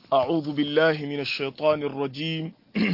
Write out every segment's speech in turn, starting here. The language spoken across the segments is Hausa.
أعوذ بالله من الشيطان الرجيم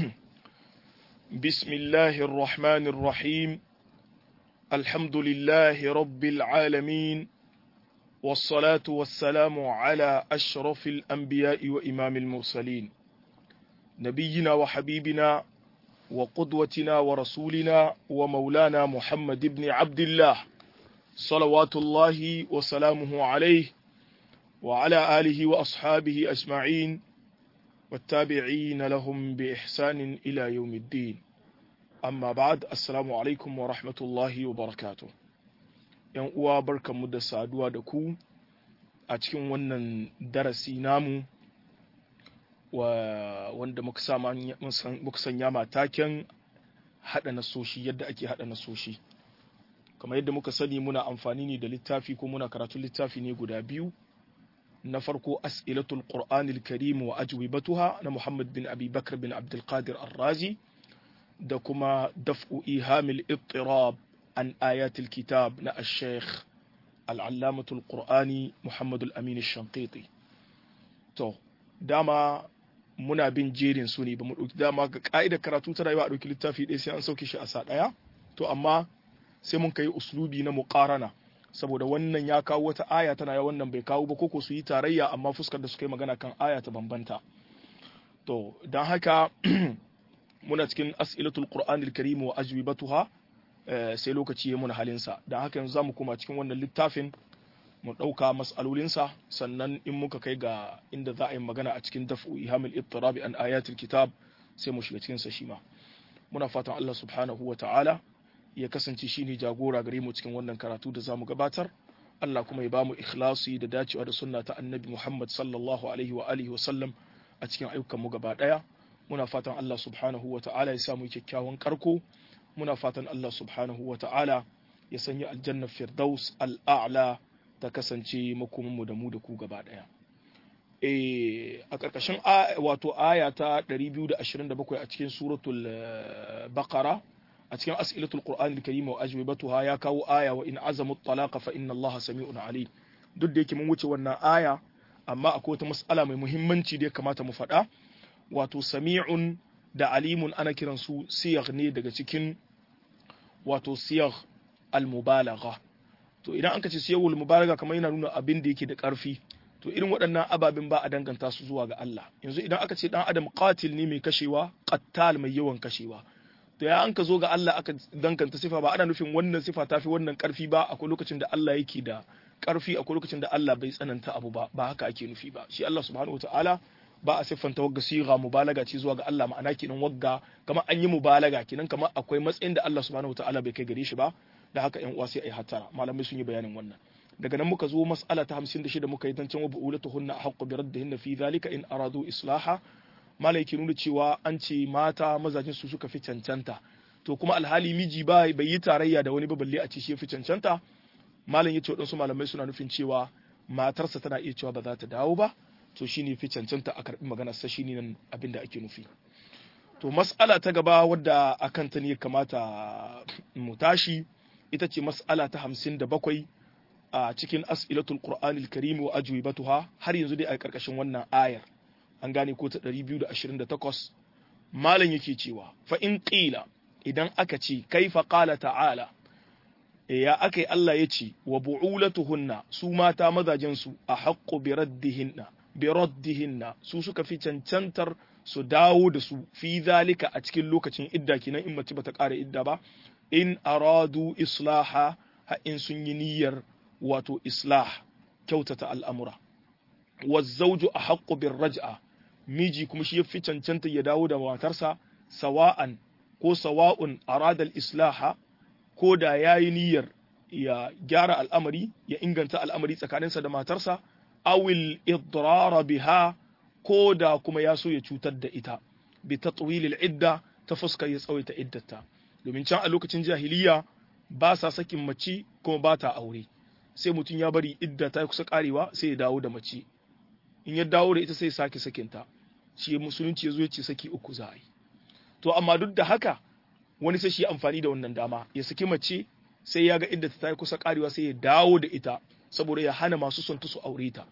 بسم الله الرحمن الرحيم الحمد لله رب العالمين والصلاة والسلام على أشرف الأنبياء وإمام المرسلين نبينا وحبيبنا وقدوتنا ورسولنا ومولانا محمد بن عبد الله صلوات الله وسلامه عليه وعلى آله وأصحابه أجمعين والتابعين لهم بإحسان إلى يوم الدين أما بعد السلام عليكم ورحمة الله وبركاته ‘yan uwa barkanmu da saduwa da ku a cikin wannan darasi namu wanda muka sanya mataken haɗa nasoshi yadda ake haɗa nasoshi kamar yadda muka sani muna amfani ne da littafi ko muna karatun littafi ne guda biyu na farko as'ilatul qur'anil karim wa ajwibatuha na muhammad bin abi bakr bin abdul qadir ar-razi da kuma daf'u ihamil ittirab an ayatul kitab na ash-shaykh al-allamatul qur'ani muhammad al-amin ash-shanqiti to dama muna bin jerin su ne ba mu dauki dama ga ka'idar karatu ta rayuwa a dauki littafi ɗaya sai an sauke shi a sa ɗaya to amma sai mun kai uslubi na muqarana saboda wannan ya kawo wata aya tana ya wannan bai kawo ba koko su yi tarayya amma fuskar da suka yi magana kan aya ta bambanta to don haka muna cikin as'ilatul qur'anil karim wa ajwibatuha sai lokaci ya muna halinsa don haka yanzu zamu koma cikin wannan littafin mu ɗauka mas'alolinsa sannan in muka kai ga inda za a yi magana a cikin daf'u ihamil ittirabi an ayatul kitab sai mu shiga cikin sa shi ma muna fatan Allah subhanahu wa ta'ala ya kasance shine jagora gare mu cikin wannan karatu da zamu gabatar Allah kuma ya ba mu ikhlasi da dacewa da sunna ta annabi Muhammad sallallahu alaihi wa alihi wa sallam a cikin ayyukan mu gaba daya muna fatan Allah subhanahu wa ta'ala ya samu kyakkyawan karko muna fatan Allah subhanahu wa ta'ala ya sanya aljanna firdaus al'a'la ta kasance makomin mu da mu da ku gaba daya eh a karkashin wato aya ta 227 a cikin suratul baqara a cikin as'ilatul qur'anil karim wa ajwibatuha ya kawo aya wa in azamu talaqa fa inna allaha sami'un alim duk da yake mun wuce wannan aya amma akwai wata mas'ala mai muhimmanci da ya kamata mu faɗa wato sami'un da alimun ana kiran su siyagh ne daga cikin wato siyagh al-mubalagha to idan aka ce siyaghul mubalagha kamar yana nuna abin da yake da ƙarfi to irin waɗannan ababen ba a danganta su zuwa ga Allah yanzu idan aka ce dan adam qatil ne mai kashewa qattal mai yawan kashewa to ya an ka zo ga Allah aka danganta sifa ba ana nufin wannan sifa tafi wannan karfi ba akwai lokacin da Allah yake da karfi akwai lokacin da Allah bai tsananta abu ba ba haka ake nufi ba shi Allah subhanahu wataala ba a siffanta wagga siga mubalaga ce zuwa ga Allah ma'ana kenan wagga kamar an yi mubalaga kenan kamar akwai matsayin da Allah subhanahu wataala bai kai gare shi ba da haka yan uwa sai ai hatara malamai sun yi bayanin wannan daga nan muka zo mas'ala ta 56 muka yi zancen wa bu'ulatuhunna haqqu bi raddihinna fi dhalika in aradu islaha malai ke nuna cewa an ce mata mazajin su suka fi cancanta to kuma alhali miji ba bai yi tarayya da wani ba balle a ce shi fi cancanta malam yace wadansu malamai suna nufin cewa matarsa tana iya cewa ba za ta dawo ba to shine fi cancanta a karbi maganar sa shine nan abin da ake nufi to mas'ala ta gaba wadda akan ta ne kamata mu tashi ita ce mas'ala ta 57 a cikin as'ilatul qur'anil karim wa ajwibatuha har yanzu dai a karkashin wannan ayar an gane ko ta 228 malam yake cewa fa in qila idan aka ce kaifa qala ta'ala ya akai Allah ya ce wa bu'ulatuhunna su mata mazajen su a haqqu bi raddihinna bi raddihinna su suka fi cancantar su dawo da su fi zalika a cikin lokacin idda kinan in mace bata ƙara idda ba in aradu islaha ha in sun yi niyyar wato islah kyautata al'amura wa zawju a haqqu bir raj'a miji kuma shi ya fi cancanta ya dawo da matarsa sawa'an ko sawa'un aradal islaha ko da ya yi niyyar ya gyara al'amari ya inganta al'amari tsakaninsa da matarsa awil idrara biha ko da kuma ya so ya cutar da ita bi tatwilil idda ta fuskar ya tsawaita iddata domin can a lokacin jahiliya ba sa sakin mace kuma ba ta aure sai mutum ya bari idda ta kusa karewa sai ya dawo da mace in ya dawo da ita sai sake sakinta shi musulunci ya zo ya ce saki uku za a yi to amma duk da haka wani sai shi amfani da wannan dama ya saki mace sai ya ga inda ta yi kusa karewa sai ya dawo da ita saboda ya hana masu son ta su aure ta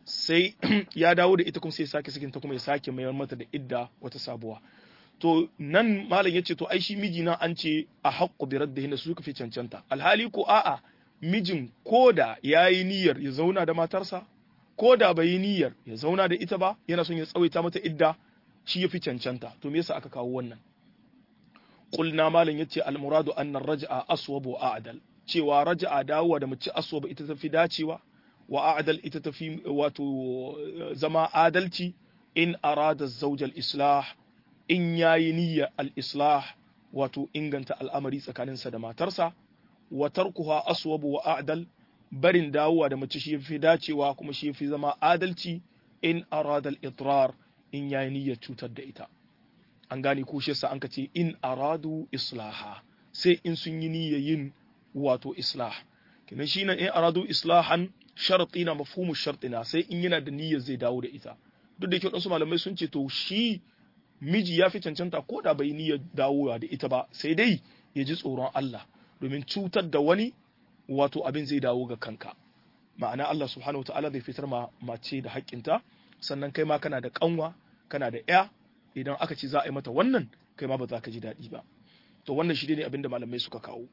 sai ya dawo da ita kuma sai ya sake sakinta kuma ya sake mayar mata da idda wata sabuwa to nan malam yace to ai shi miji na an ce a haqqu bi raddihi su suka fi cancanta alhali ko a'a mijin koda yayi niyyar ya zauna da matarsa koda bai yi niyyar ya zauna da ita ba yana son ya tsawaita mata idda shi yafi cancanta to me yasa aka kawo wannan qulna malam yace al muradu anna ar-raj'a aswab wa a'dal cewa raj'a dawowa da mace aswab ita tafi dacewa wa a'dal ita tafi wato zama adalci in arada zawj al-islah in yayi niyyar al-islah wato inganta al'amari tsakaninsa da matarsa wa tarkuha aswabu wa a'dal barin dawowa da mace shi yafi dacewa kuma shi yafi zama adalci in arada al-idrar in yayi niyyar cutar da ita an gane ko shi yasa an kace in aradu islaha sai in sun yi niyyar yin wato islah kenan shi nan in aradu islahan sharti na mafhumu shartina sai in yana da niyyar zai dawo da ita duk da yake wadansu malamai sun ce to shi miji ya fi cancanta ko da bai niyyar dawowa da ita ba sai dai ya ji tsoron Allah domin cutar da wani wato abin zai dawo ga kanka ma'ana Allah subhanahu ta'ala zai fitar ma mace da haƙƙinta sannan kai ma kana da kanwa kana da ƴa idan aka ce za a yi mata wannan kai ma ba za ka ji daɗi ba to wannan shi ne abin da malamai suka kawo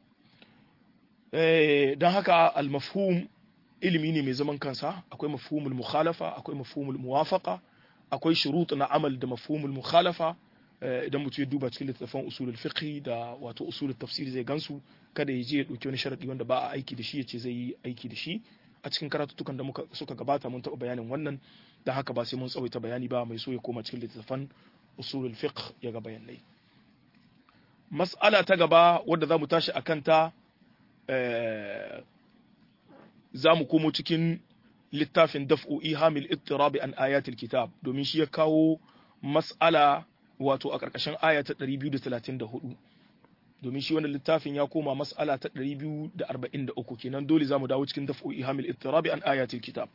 don haka al-mafhum ilimi ne mai zaman kansa akwai mafhumul mukhalafa akwai mafhumul muwafaqa akwai shurut na amal da mafhumul mukhalafa idan mutum ya duba cikin littattafan usulul fiqh da wato usulul tafsir zai gansu kada ya je ya dauki wani sharadi wanda ba a aiki da shi ya ce zai yi aiki da shi a cikin karatutukan da muka suka gabata mun taɓa bayanin wannan da haka ba sai mun tsawaita bayani ba mai so ya koma cikin littattafan usulul fiqh ya ga bayanai mas'ala ta gaba wadda za mu tashi a kanta za mu komo cikin littafin daf'u ihamil ittirabi an ayatul kitab domin shi ya kawo mas'ala wato a ƙarƙashin aya ta 234 domin shi wannan littafin ya koma mas'ala ta 243 kenan dole zamu dawo cikin daf'u ihamil ittirabi an ayatul kitab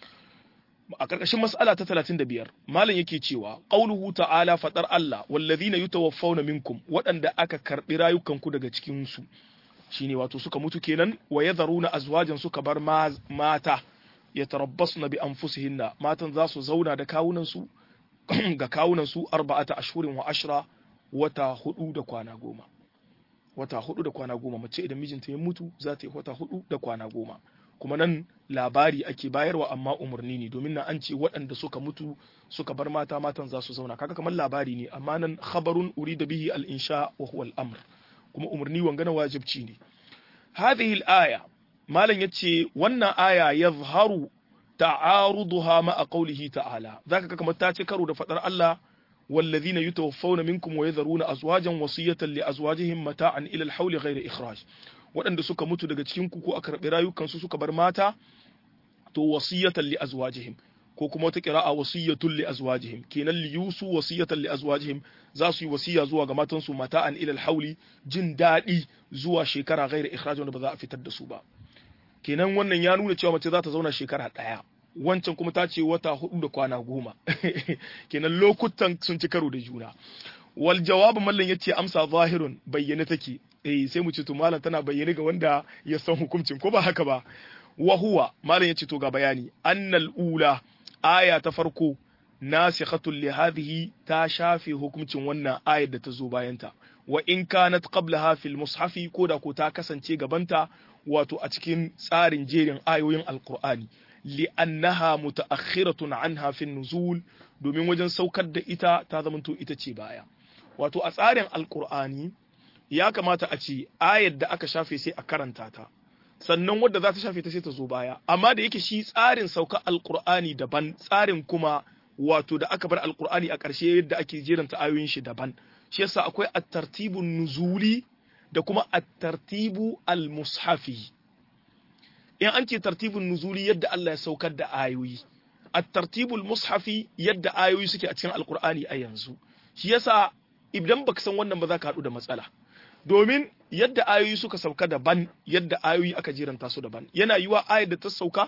a ƙarƙashin mas'ala ta 35 malam yake cewa qauluhu ta'ala fadar Allah wallazina yutawaffawna minkum waɗanda aka karbi rayukanku daga cikin su shine wato suka mutu kenan wa yadharuna azwajan suka bar mata yatarabbasna bi anfusihinna matan za su zauna da kawunan su ga kawunan su arba'ata ashhurin wa ashra wata hudu da kwana goma wata hudu da kwana goma mace idan mijinta ya mutu za ta yi wata hudu da kwana goma kuma nan labari ake bayarwa amma umarni ne domin na an ce waɗanda suka mutu suka bar mata matan za su zauna kaga kamar labari ne amma nan khabarun urida bihi al-insha wa huwa al-amr kuma umarni wangana wajibci ne hadhihi al-aya malam yace wannan aya yazharu ta'aruduha ma'a qawlihi ta'ala zaka ga kamar ta ce karo da fadar Allah والذين يتوفون منكم ويذرون أزواجا وصية لأزواجهم متاعا إلى الحول غير إخراج waɗanda suka mutu daga cikin ku ko aka karɓi rayukansu suka bar mata to wasiyatan li azwajihim ko kuma wata qira'a wasiyatun li azwajihim kenan li yusu wasiyatan li azwajihim za su yi wasiya zuwa ga matansu mata'an ila al-hawli jin daɗi zuwa shekara ghairi ikhraj wanda ba za a fitar da su ba kenan wannan ya nuna cewa mace za ta zauna shekara ɗaya wancan kuma ta ce wata hudu da kwana goma kenan lokutan sun ci karo da juna wal jawabu mallan yace amsa zahirun bayyane take eh sai mu ce to mallan tana bayyane ga wanda ya san hukuncin ko ba haka ba wa huwa mallan yace to ga bayani annal ula aya ta farko nasikhatul li hadhihi ta shafe hukuncin wannan ayar da ta zo bayanta wa in kanat qablaha fil mushafi ko da ko ta kasance gabanta wato a cikin tsarin jerin ayoyin alqur'ani li'annaha muta'akhiratun anha fi nuzul domin wajen saukar da ita ta zamanto ita ce baya wato a tsarin alqur'ani ya kamata a ce ayar da aka shafe sai a karanta ta sannan wadda za ta shafe ta sai ta zo baya amma da yake shi tsarin sauka alqur'ani daban tsarin kuma wato da aka bar alqur'ani a ƙarshe yadda ake jeranta ayoyin shi daban shi yasa akwai at-tartibun nuzuli da kuma at-tartibu al-mushafi in an ce tartibun nuzuli yadda Allah ya saukar da ayoyi at-tartibul mushafi yadda ayoyi suke a cikin alqur'ani a yanzu shi yasa idan baka san wannan ba za ka haɗu da matsala domin yadda ayoyi suka sauka daban yadda ayoyi aka jiranta su daban yana yiwa ayar da ta sauka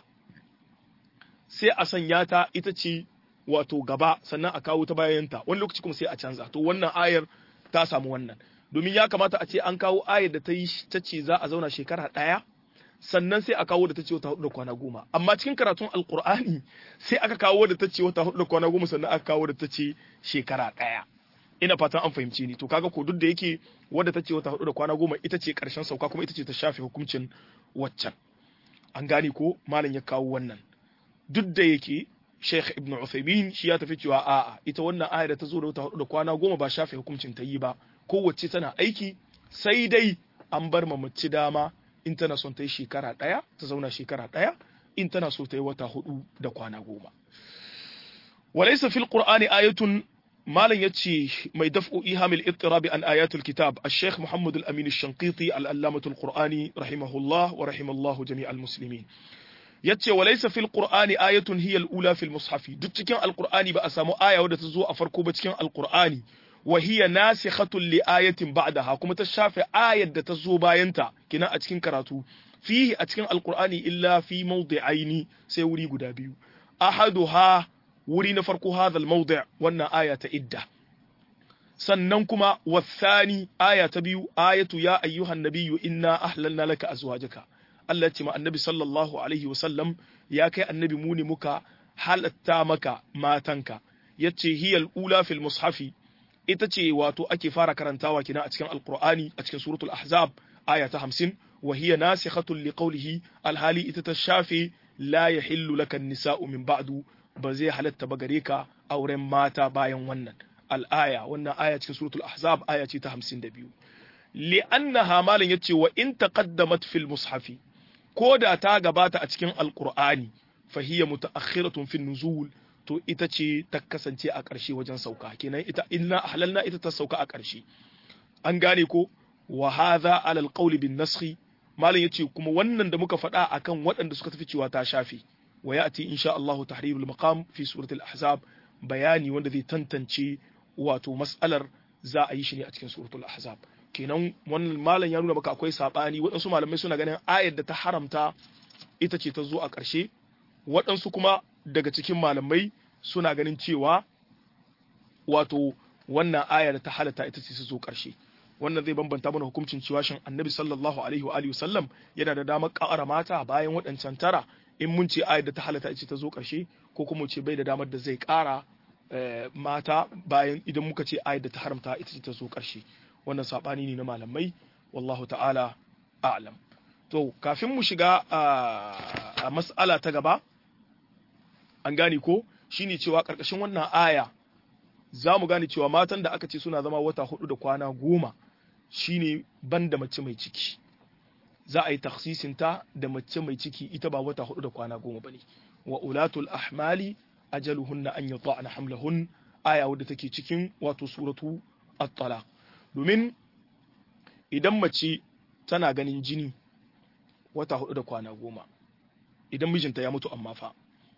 sai a sanya ta ita ce wato gaba sannan a kawo ta bayanta wani lokaci kuma sai a canza to wannan ayar ta samu wannan domin ya kamata a ce an kawo ayar da ta yi ta ce za a zauna shekara ɗaya sannan sai a kawo da ta ce wata hudu da kwana goma amma cikin karatun alkur'ani sai aka kawo da ta ce wata hudu da kwana goma sannan aka kawo da ta ce shekara ɗaya ina fatan an fahimci ni to kaga ko duk da yake wadda ta ce wata hudu da kwana goma ita ce karshen sauka kuma ita ce ta shafe hukuncin waccan an gane ko malam ya kawo wannan duk da yake Sheikh Ibn Uthaymeen shi ya tafi cewa a'a ita wannan aya da ta zo da wata hudu da kwana goma ba shafe hukuncin ta yi ba kowace tana aiki sai dai an bar ma mace dama in tana son ta yi shekara ɗaya ta zauna shekara ɗaya in tana so ta yi wata hudu da kwana goma walaysa fil qur'ani ayatun malam yace mai daf'u ihamil ittirabi an ayatul kitab al-sheikh muhammad al-amin al-shanqiti al-allamatu al-qur'ani rahimahullah wa rahimallahu jami'al muslimin yace walaysa fil qur'ani ayatun hiya al-ula fil mushafi duk cikin al-qur'ani ba a samu aya wadda ta zo a farko ba cikin al-qur'ani wa hiya nasikhatun li ayatin ba'daha kuma ta shafe ayar da ta zo bayanta kina a cikin karatu fihi a cikin al-qur'ani illa fi mawdi'aini sai wuri guda biyu ahaduha wuri na farko hadha al-mawdi' wannan aya ta idda sannan kuma wasani aya ta biyu ayatu ya ayyuhan nabiyyu inna ahlalna laka azwajaka Allah ya ce ma annabi sallallahu alaihi wasallam ya kai annabi mu ne muka halatta maka matanka yace hiyal ula fil mushafi ita ce wato ake fara karantawa kina a cikin alqur'ani a cikin suratul ahzab aya ta 50 wa hiya nasikhatun liqawlihi alhali ita ta shafe la yahillu laka nisa'u min ba'du ba zai halatta ba gare ka auren mata bayan wannan al'aya wannan aya cikin suratul ahzab aya ce ta 52 li'annaha malan yace wa in taqaddamat fil mushafi ko da ta gabata a cikin alqur'ani fa hiya mutaakhiratun fin nuzul to ita ce ta kasance a ƙarshe wajen sauka kenan ita inna ahlalna ita ta sauka a ƙarshe an gane ko wa hadha ala alqawli bin naskhi malan yace kuma wannan da muka faɗa akan waɗanda suka tafi cewa ta shafe wa ya'ti insha Allah tahrirul maqam fi suratul ahzab bayani wanda zai tantance wato mas'alar za a yi shi ne a cikin suratul ahzab kenan wannan malam ya nuna maka akwai sabani waɗansu malamai suna ganin ayar da ta haramta ita ce ta zo a ƙarshe waɗansu kuma daga cikin malamai suna ganin cewa wato wannan aya da ta halatta ita ce ta zo ƙarshe wannan zai bambanta mana hukuncin cewa shin annabi sallallahu alaihi wa alihi wasallam yana da damar ƙara mata bayan waɗancan tara in mun ce ayar da ta halatta ita ce ta zo ƙarshe ko kuma ce bai da damar da zai ƙara mata bayan idan muka ce ayar da ta haramta ita ce ta zo ƙarshe wannan sabani ne na malamai wallahu ta'ala a'lam to kafin mu shiga a mas'ala ta gaba an gane ko shine cewa karkashin wannan aya za mu gane cewa matan da aka ce suna zama wata hudu da kwana goma shine banda mace mai ciki za a yi taksisinta da mace mai ciki ita ba wata hudu da kwana goma bane wa ulatul ahmali ajaluhunna an yata'na hamlahun aya wadda take cikin wato suratu at-talaq domin idan mace tana ganin jini wata hudu da kwana goma idan mijinta ya mutu amma fa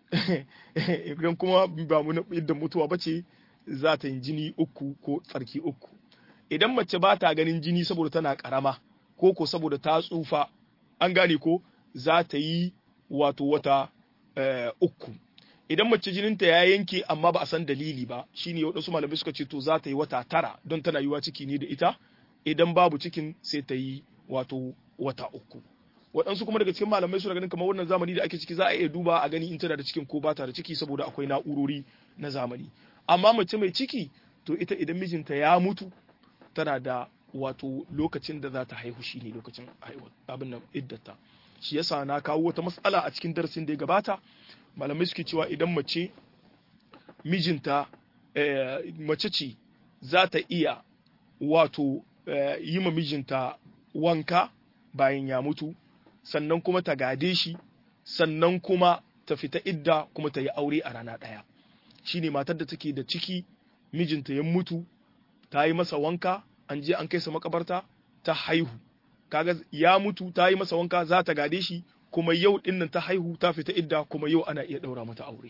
idan kuma ba mu yadda mutuwa ba ce za ta yi jini uku ko tsarki uku idan mace ba ta ganin jini saboda tana karama ko ko saboda ta tsufa an gane ko za ta yi wato wata uku idan mace jininta ya yanke amma ba a san dalili ba shine waɗansu malamai suka ce to za ta yi wata tara don tana yiwa ciki ne da ita idan babu cikin sai ta yi wato wata uku waɗansu kuma daga cikin malamai suna ganin kamar wannan zamani da ake ciki za a iya duba a gani in tana da cikin ko ba ta da ciki saboda akwai na'urori na zamani amma mace mai ciki to ita idan mijinta ya mutu tana da wato lokacin da za ta haihu shine lokacin abin nan iddata shi yasa na kawo wata matsala a cikin darasin da ya gabata malamai suke cewa idan mace mijinta mace ce za ta iya wato yi ma mijinta wanka bayan ya mutu sannan kuma ta gade shi sannan kuma ta fita idda kuma ta yi aure a rana ɗaya shine matar da take da ciki mijinta ya mutu ta yi masa wanka an je an kai sa makabarta ta haihu kaga ya mutu ta yi masa wanka za ta gade shi kuma yau din nan ta haihu ta fita idda kuma yau ana iya daura mata aure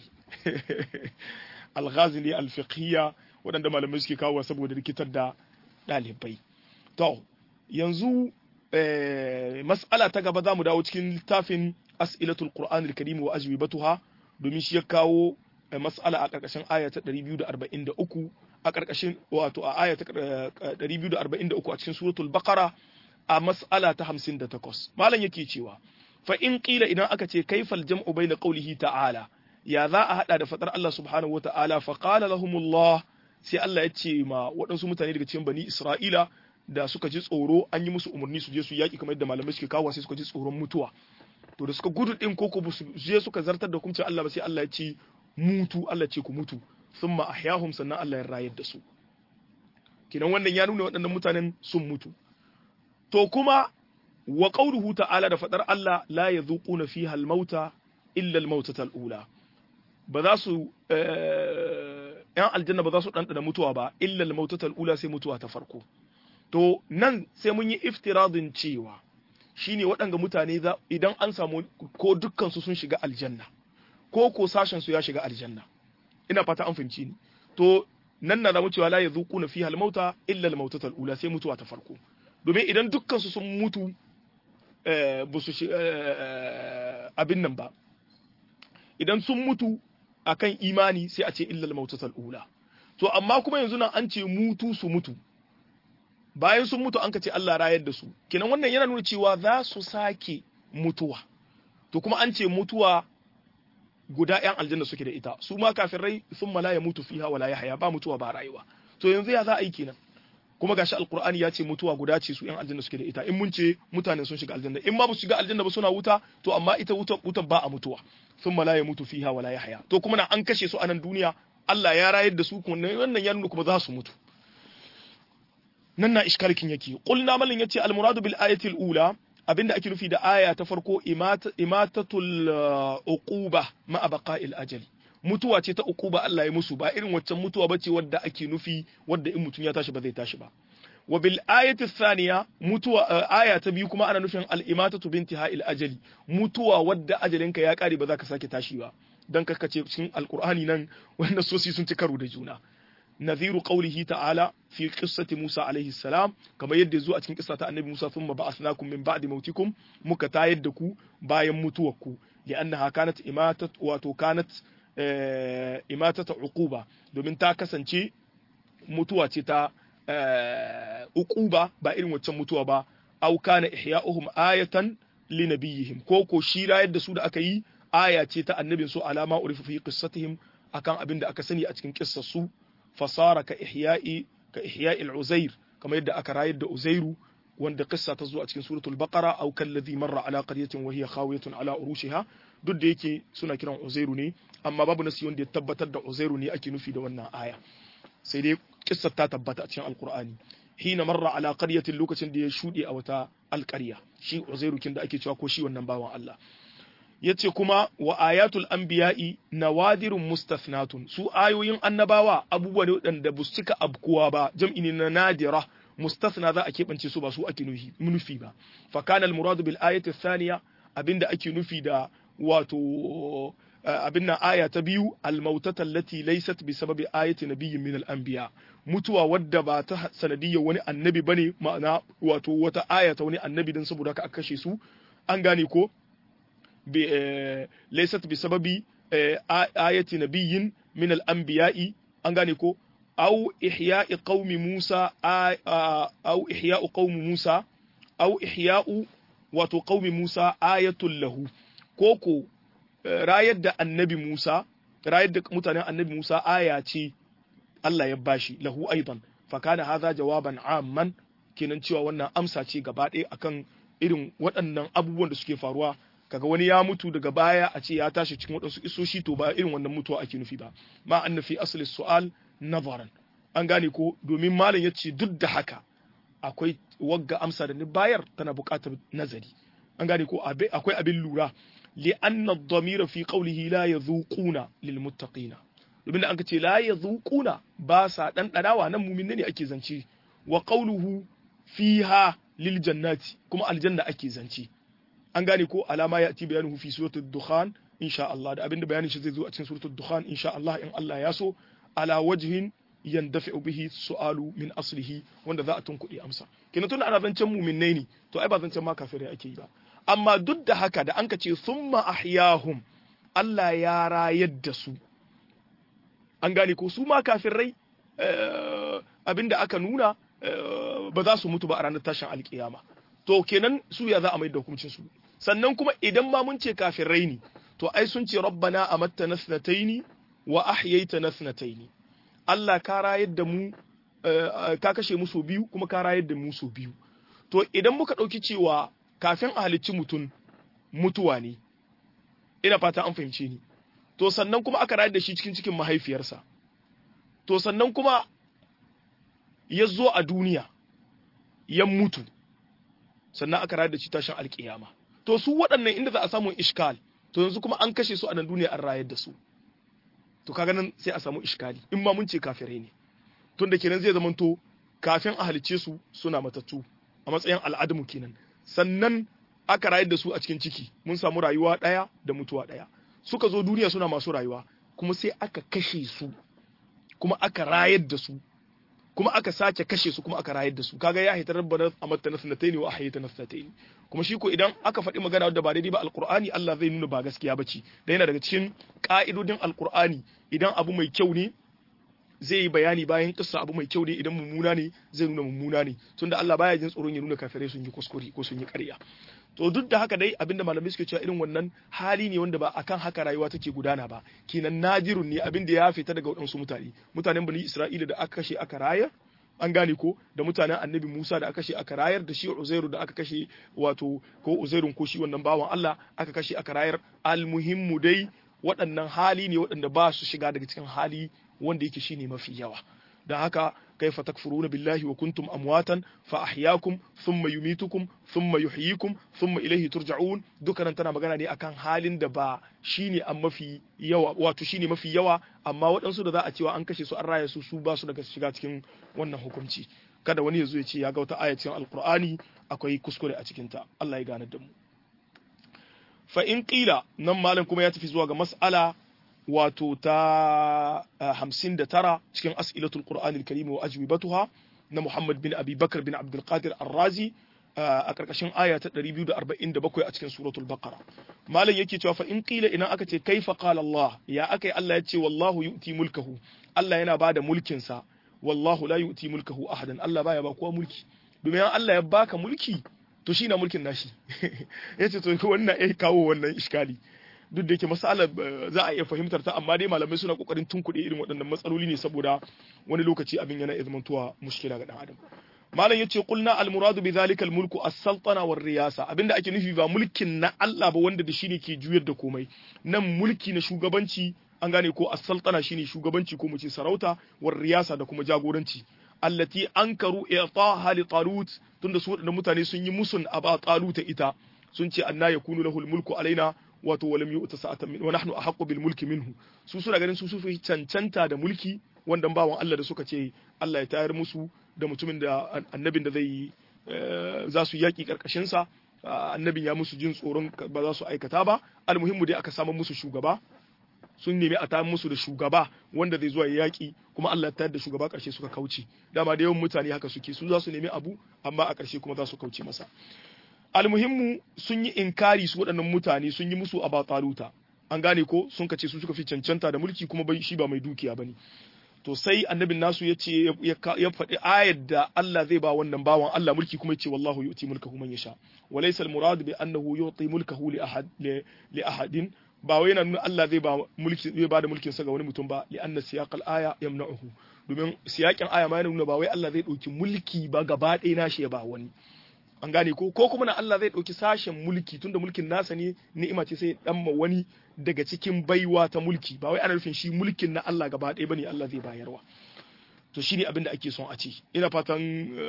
al-ghazali al-fiqhiyya waɗanda malamai suke kawo saboda rikitar da ɗalibai to yanzu mas'ala ta gaba za mu dawo cikin littafin as'ilatul qur'an al-karim wa ajwibatuha domin shi ya kawo mas'ala a ƙarƙashin aya ta 243 a ƙarƙashin wato a aya ta 243 a cikin suratul baqara a mas'ala ta 58 malam yake cewa fa in qila idan aka ce kaifal jam'u bayna qawlihi ta'ala ya za a hada da fadar Allah subhanahu wa ta'ala fa qala lahumullah sai Allah ya ce ma waɗansu mutane daga cikin bani Isra'ila da suka ji tsoro an yi musu umarni su je su yaki kamar yadda malamai suke kawo sai suka ji tsoron mutuwa to da suka gudu din koko ba su je suka zartar da hukuncin Allah ba sai Allah ya ce mutu Allah ce ku mutu thumma ahyahum sannan Allah ya rayar da su kinan wannan ya nuna waɗannan mutanen sun mutu to kuma wa qawluhu ta'ala da fadar Allah la yadhuquna fiha al-mauta illa al-mautata al-ula ba za su yan aljanna ba za su ɗanɗana mutuwa ba illa al-mautata al-ula sai mutuwa ta farko to nan sai mun yi iftiradin cewa shine waɗanga mutane idan an samu ko dukkan su sun shiga aljanna ko ko sashen su ya shiga aljanna ina fata an fahimci ni to nan na zamu cewa la yazuquna fiha al-mauta illa al-mautata al-ula sai mutuwa ta farko domin idan dukkan su sun mutu ba su abin nan ba idan sun mutu akan imani sai a ce illa al-mautata al-ula to amma kuma yanzu nan an ce mutu su mutu bayan sun mutu an ka ce Allah rayar da su kenan wannan yana nuna cewa za su sake mutuwa to kuma an ce mutuwa guda ‘yan aljanna suke da ita su ma kafirai sun mala ya mutu fiha wala ya haya ba mutuwa ba rayuwa to yanzu ya za a yi kenan kuma gashi alkur'ani ya ce mutuwa guda ce su ‘yan aljanna suke da ita in mun ce mutane sun shiga aljanna in ma ba su shiga aljanna ba suna wuta to amma ita wuta wuta ba a mutuwa sun mala ya mutu fiha wala ya haya to kuma na an kashe su a nan duniya Allah ya rayar da su kuma wannan ya nuna kuma za su mutu nan na ishkalkin yake qulna malin yace al muradu bil ayati al ula abinda ake nufi da aya ta farko imatatul uquba ma baqa'il ajali mutuwa ce ta uquba Allah ya musu ba irin waccan mutuwa bace wadda ake nufi wadda in mutum ya tashi ba zai tashi ba wa bil ayati thaniya mutuwa aya ta biyu kuma ana nufin al imatatu bintiha'il ajali mutuwa wadda ajalinka ya kare ba za ka sake tashi ba dan ce cikin alqur'ani nan wanda sosi sun ci karo da juna نذير قوله تعالى في قصة موسى عليه السلام كما يد زو أتكن قصة النبي موسى ثم بعثناكم من بعد موتكم مكتا يدكو باين متوكو لأنها كانت إماتة واتو كانت إماتة عقوبة دومين تا كسنشي mutuwa ce ta uquba ba irin waccan mutuwa ba au kana ihya'uhum ayatan linabiyihim ko ko shi rayar da su da aka yi aya ce ta annabin su alama urifa fi qissatihim akan abin da aka sani a cikin kissar su fasara ka ihya'i ka ihya'i al-uzair kamar yadda aka rayar da uzairu wanda kissa ta zo a cikin suratul baqara aw kalladhi marra ala qaryatin wa hiya khawiyatun ala urushiha duk da yake suna kiran uzairu ne amma babu nasi wanda ya tabbatar da uzairu ne ake nufi da wannan aya sai dai kissar ta tabbata a cikin alqur'ani hina marra ala qaryatin lokacin da ya shude a wata alqarya shi uzairu kin da ake cewa ko shi wannan bawan Allah yace kuma wa ayatul anbiya'i nawadirun mustathnatun su ayoyin annabawa abubuwa ne wadanda ba su cika abkuwa ba jam'i ne na nadira mustathna za a keɓance su ba su ake nufi ba fa kana al-muradu bil ayati thaniya abinda ake nufi da wato abin nan aya ta biyu al-mautata allati laysat bi sababi ayati nabiyyin min al-anbiya mutuwa wadda ba ta sanadiyyar wani annabi bane ma'ana wato wata aya ta wani annabi dan saboda ka kashe su an gane ko laysat bi sababi ayati nabiyyin min al-anbiya'i an gane ko aw ihya'i qaumi Musa aw ihya'u qaumi Musa aw ihya'u wato qaumi Musa ayatul lahu koko rayar da annabi Musa rayar da mutanen annabi Musa aya ce Allah ya bashi lahu aidan fa kana hadha jawaban amman kenan cewa wannan amsa ce gaba ɗaya akan irin waɗannan abubuwan da suke faruwa kaga wani ya mutu daga baya a ce ya tashi cikin waɗansu isoshi to ba irin wannan mutuwa ake nufi ba ma anna fi asli su'al nazaran an gane ko domin malam ya ce duk da haka akwai wagga amsa da ni bayar tana buƙatar nazari an gane ko akwai abin lura li anna ad-damira fi qawlihi la yadhuquna lil muttaqina domin da an ce la yadhuquna ba sa dan danawa nan mumin ne ake zance wa qawluhu fiha lil jannati kuma aljanna ake zance an gane ko alama ya ti bayanuhu fi suratul dukhan insha Allah da abinda bayanin shi zai zo a cikin suratul dukhan insha Allah in Allah ya so ala wajhin yandafi'u bihi su'alu min aslihi wanda za a tunkuɗe amsa kenan tun ana zancen muminai ne to ai ba zancen ma kafirai ake yi ba amma duk da haka da an ka ce summa ahyahum Allah ya rayar da su an gane ko su ma kafirai abinda aka nuna ba za su mutu ba a ranar tashin alkiyama to kenan su ya za a mai da hukuncin su sannan kuma idan ma mun ce kafirai ne to ai sun ce rabbana amattana thnataini wa ahyaytana thnataini Allah ka rayar da mu ka kashe mu so biyu kuma ka rayar da mu so biyu to idan muka ɗauki cewa kafin a halicci mutum mutuwa ne ina fata an fahimce ni to sannan kuma aka rayar da shi cikin cikin mahaifiyarsa to sannan kuma ya zo a duniya ya mutu sannan aka rayar da shi tashin alkiyama to su waɗannan inda za a samu iskal to yanzu kuma an kashe su a nan duniya an rayar da su to kaga nan sai a samu iskali in ma mun ce kafirai ne tun da kenan zai zamanto kafin a halicce su suna matattu a matsayin al'adamu kenan sannan aka rayar da su a cikin ciki mun samu rayuwa ɗaya da mutuwa ɗaya suka zo duniya suna masu rayuwa kuma sai aka kashe su kuma aka rayar da su kuma aka sake kashe su kuma aka rayar da su kaga ya hitar rabbana amatta na sanataini wa ahyayta na sanataini kuma shi ko idan aka faɗi magana wadda ba daidai ba alqur'ani Allah zai nuna ba gaskiya bace da yana daga cikin ka'idodin alqur'ani idan abu mai kyau ne zai yi bayani bayan kissa abu mai kyau ne idan mummuna ne zai nuna mummuna ne tunda Allah baya jin tsoron ya nuna kafirai sun yi kuskure ko sun yi ƙarya to duk da haka dai abinda malamai suke cewa irin wannan hali ne wanda ba akan haka rayuwa take gudana ba kenan nadirun ne abinda ya fita daga waɗansu mutane mutanen bani Isra'ila da aka kashe aka rayar an gane ko da mutanen annabi Musa da aka kashe aka rayar da shi Uzairu da aka kashe wato ko Uzairun ko shi wannan bawan Allah aka kashe aka rayar almuhimmu dai waɗannan hali ne waɗanda ba su shiga daga cikin hali wanda yake shine mafi yawa don haka kaifa takfuruna billahi wa kuntum amwatan fa ahyaakum thumma yumitukum thumma yuhyikum thumma ilayhi turja'un dukkanan tana magana ne akan halin da ba shine an mafi yawa wato shine mafi yawa amma waɗansu da za a cewa an kashe su an raya su su ba su daga shiga cikin wannan hukunci kada wani ya zo ya ce ya ga wata aya cikin alqur'ani akwai kuskure a cikin ta Allah ya gane da mu fa in qila nan malam kuma ya tafi zuwa ga mas'ala wato ta hamsin da tara cikin as'ilatul qur'anil karim wa ajwibatuha na Muhammad bin Abi Bakar bin Abdul Qadir Ar-Razi a karkashin aya ta 247 a cikin suratul Baqara malam yake cewa fa in qila idan aka ce kaifa qala Allah ya akai Allah ya ce wallahu yu'ti mulkahu Allah yana bada mulkin sa wallahu la yu'ti mulkahu ahadan Allah baya ba kowa mulki domin Allah ya baka mulki to shi na mulkin nashi yace to wannan ya kawo wannan iskali duk da yake masalar za a iya fahimtar ta amma dai malamai suna kokarin tunkuɗe irin waɗannan matsaloli ne saboda wani lokaci abin yana zamantowa mushkila ga dan adam malam yace qulna al muradu bi zalika al mulku as sultana war riyasa abinda ake nufi ba mulkin na Allah ba wanda da shi ne ke juyar da komai nan mulki na shugabanci an gane ko as sultana shine shugabanci ko mu ce sarauta war riyasa da kuma jagoranci allati ankaru i'taha li talut tunda su waɗannan mutane sun yi musun aba taluta ita sun ce anna yakunu lahul mulku alaina wato walam yu'ta sa'atan min wa nahnu ahaqqu bil mulki minhu su suna ganin su su fi cancanta da mulki wanda bawan Allah da suka ce Allah ya tayar musu da mutumin da annabin da zai za su yaki karkashin sa annabin ya musu jin tsoron ba za su aikata ba almuhimmu dai aka samu musu shugaba sun nemi a tayar musu da shugaba wanda zai zuwa yaki kuma Allah ya tayar da shugaba karshe suka kauce dama da yawan mutane haka suke su za su nemi abu amma a karshe kuma za su kauce masa almuhimmu sun yi inkari su waɗannan mutane sun yi musu a bataluta an gane ko sun kace su suka fi cancanta da mulki kuma bai shi ba mai dukiya bane to sai annabin nasu ya ce ya faɗi ayar da Allah zai ba wannan bawan Allah mulki kuma ya ce wallahu yu'ti mulkahu man yasha wa laysa al-murad bi annahu yu'ti mulkahu li ahad li ahadin ba wai yana nuna Allah zai ba mulki zai ba da mulkin sa ga wani mutum ba li anna siyaqal aya yamna'uhu domin siyakin aya ma yana nuna ba wai Allah zai ɗauki mulki ba gaba ɗaya nashi ya ba wani an gane ko ko kuma na Allah zai ɗauki sashen mulki tunda mulkin nasa ne ni'ima ce sai dan ma wani daga cikin baiwa ta mulki ba wai ana nufin shi mulkin na Allah gaba ɗaya bane Allah zai bayarwa to shine abin da ake son a ce ina fatan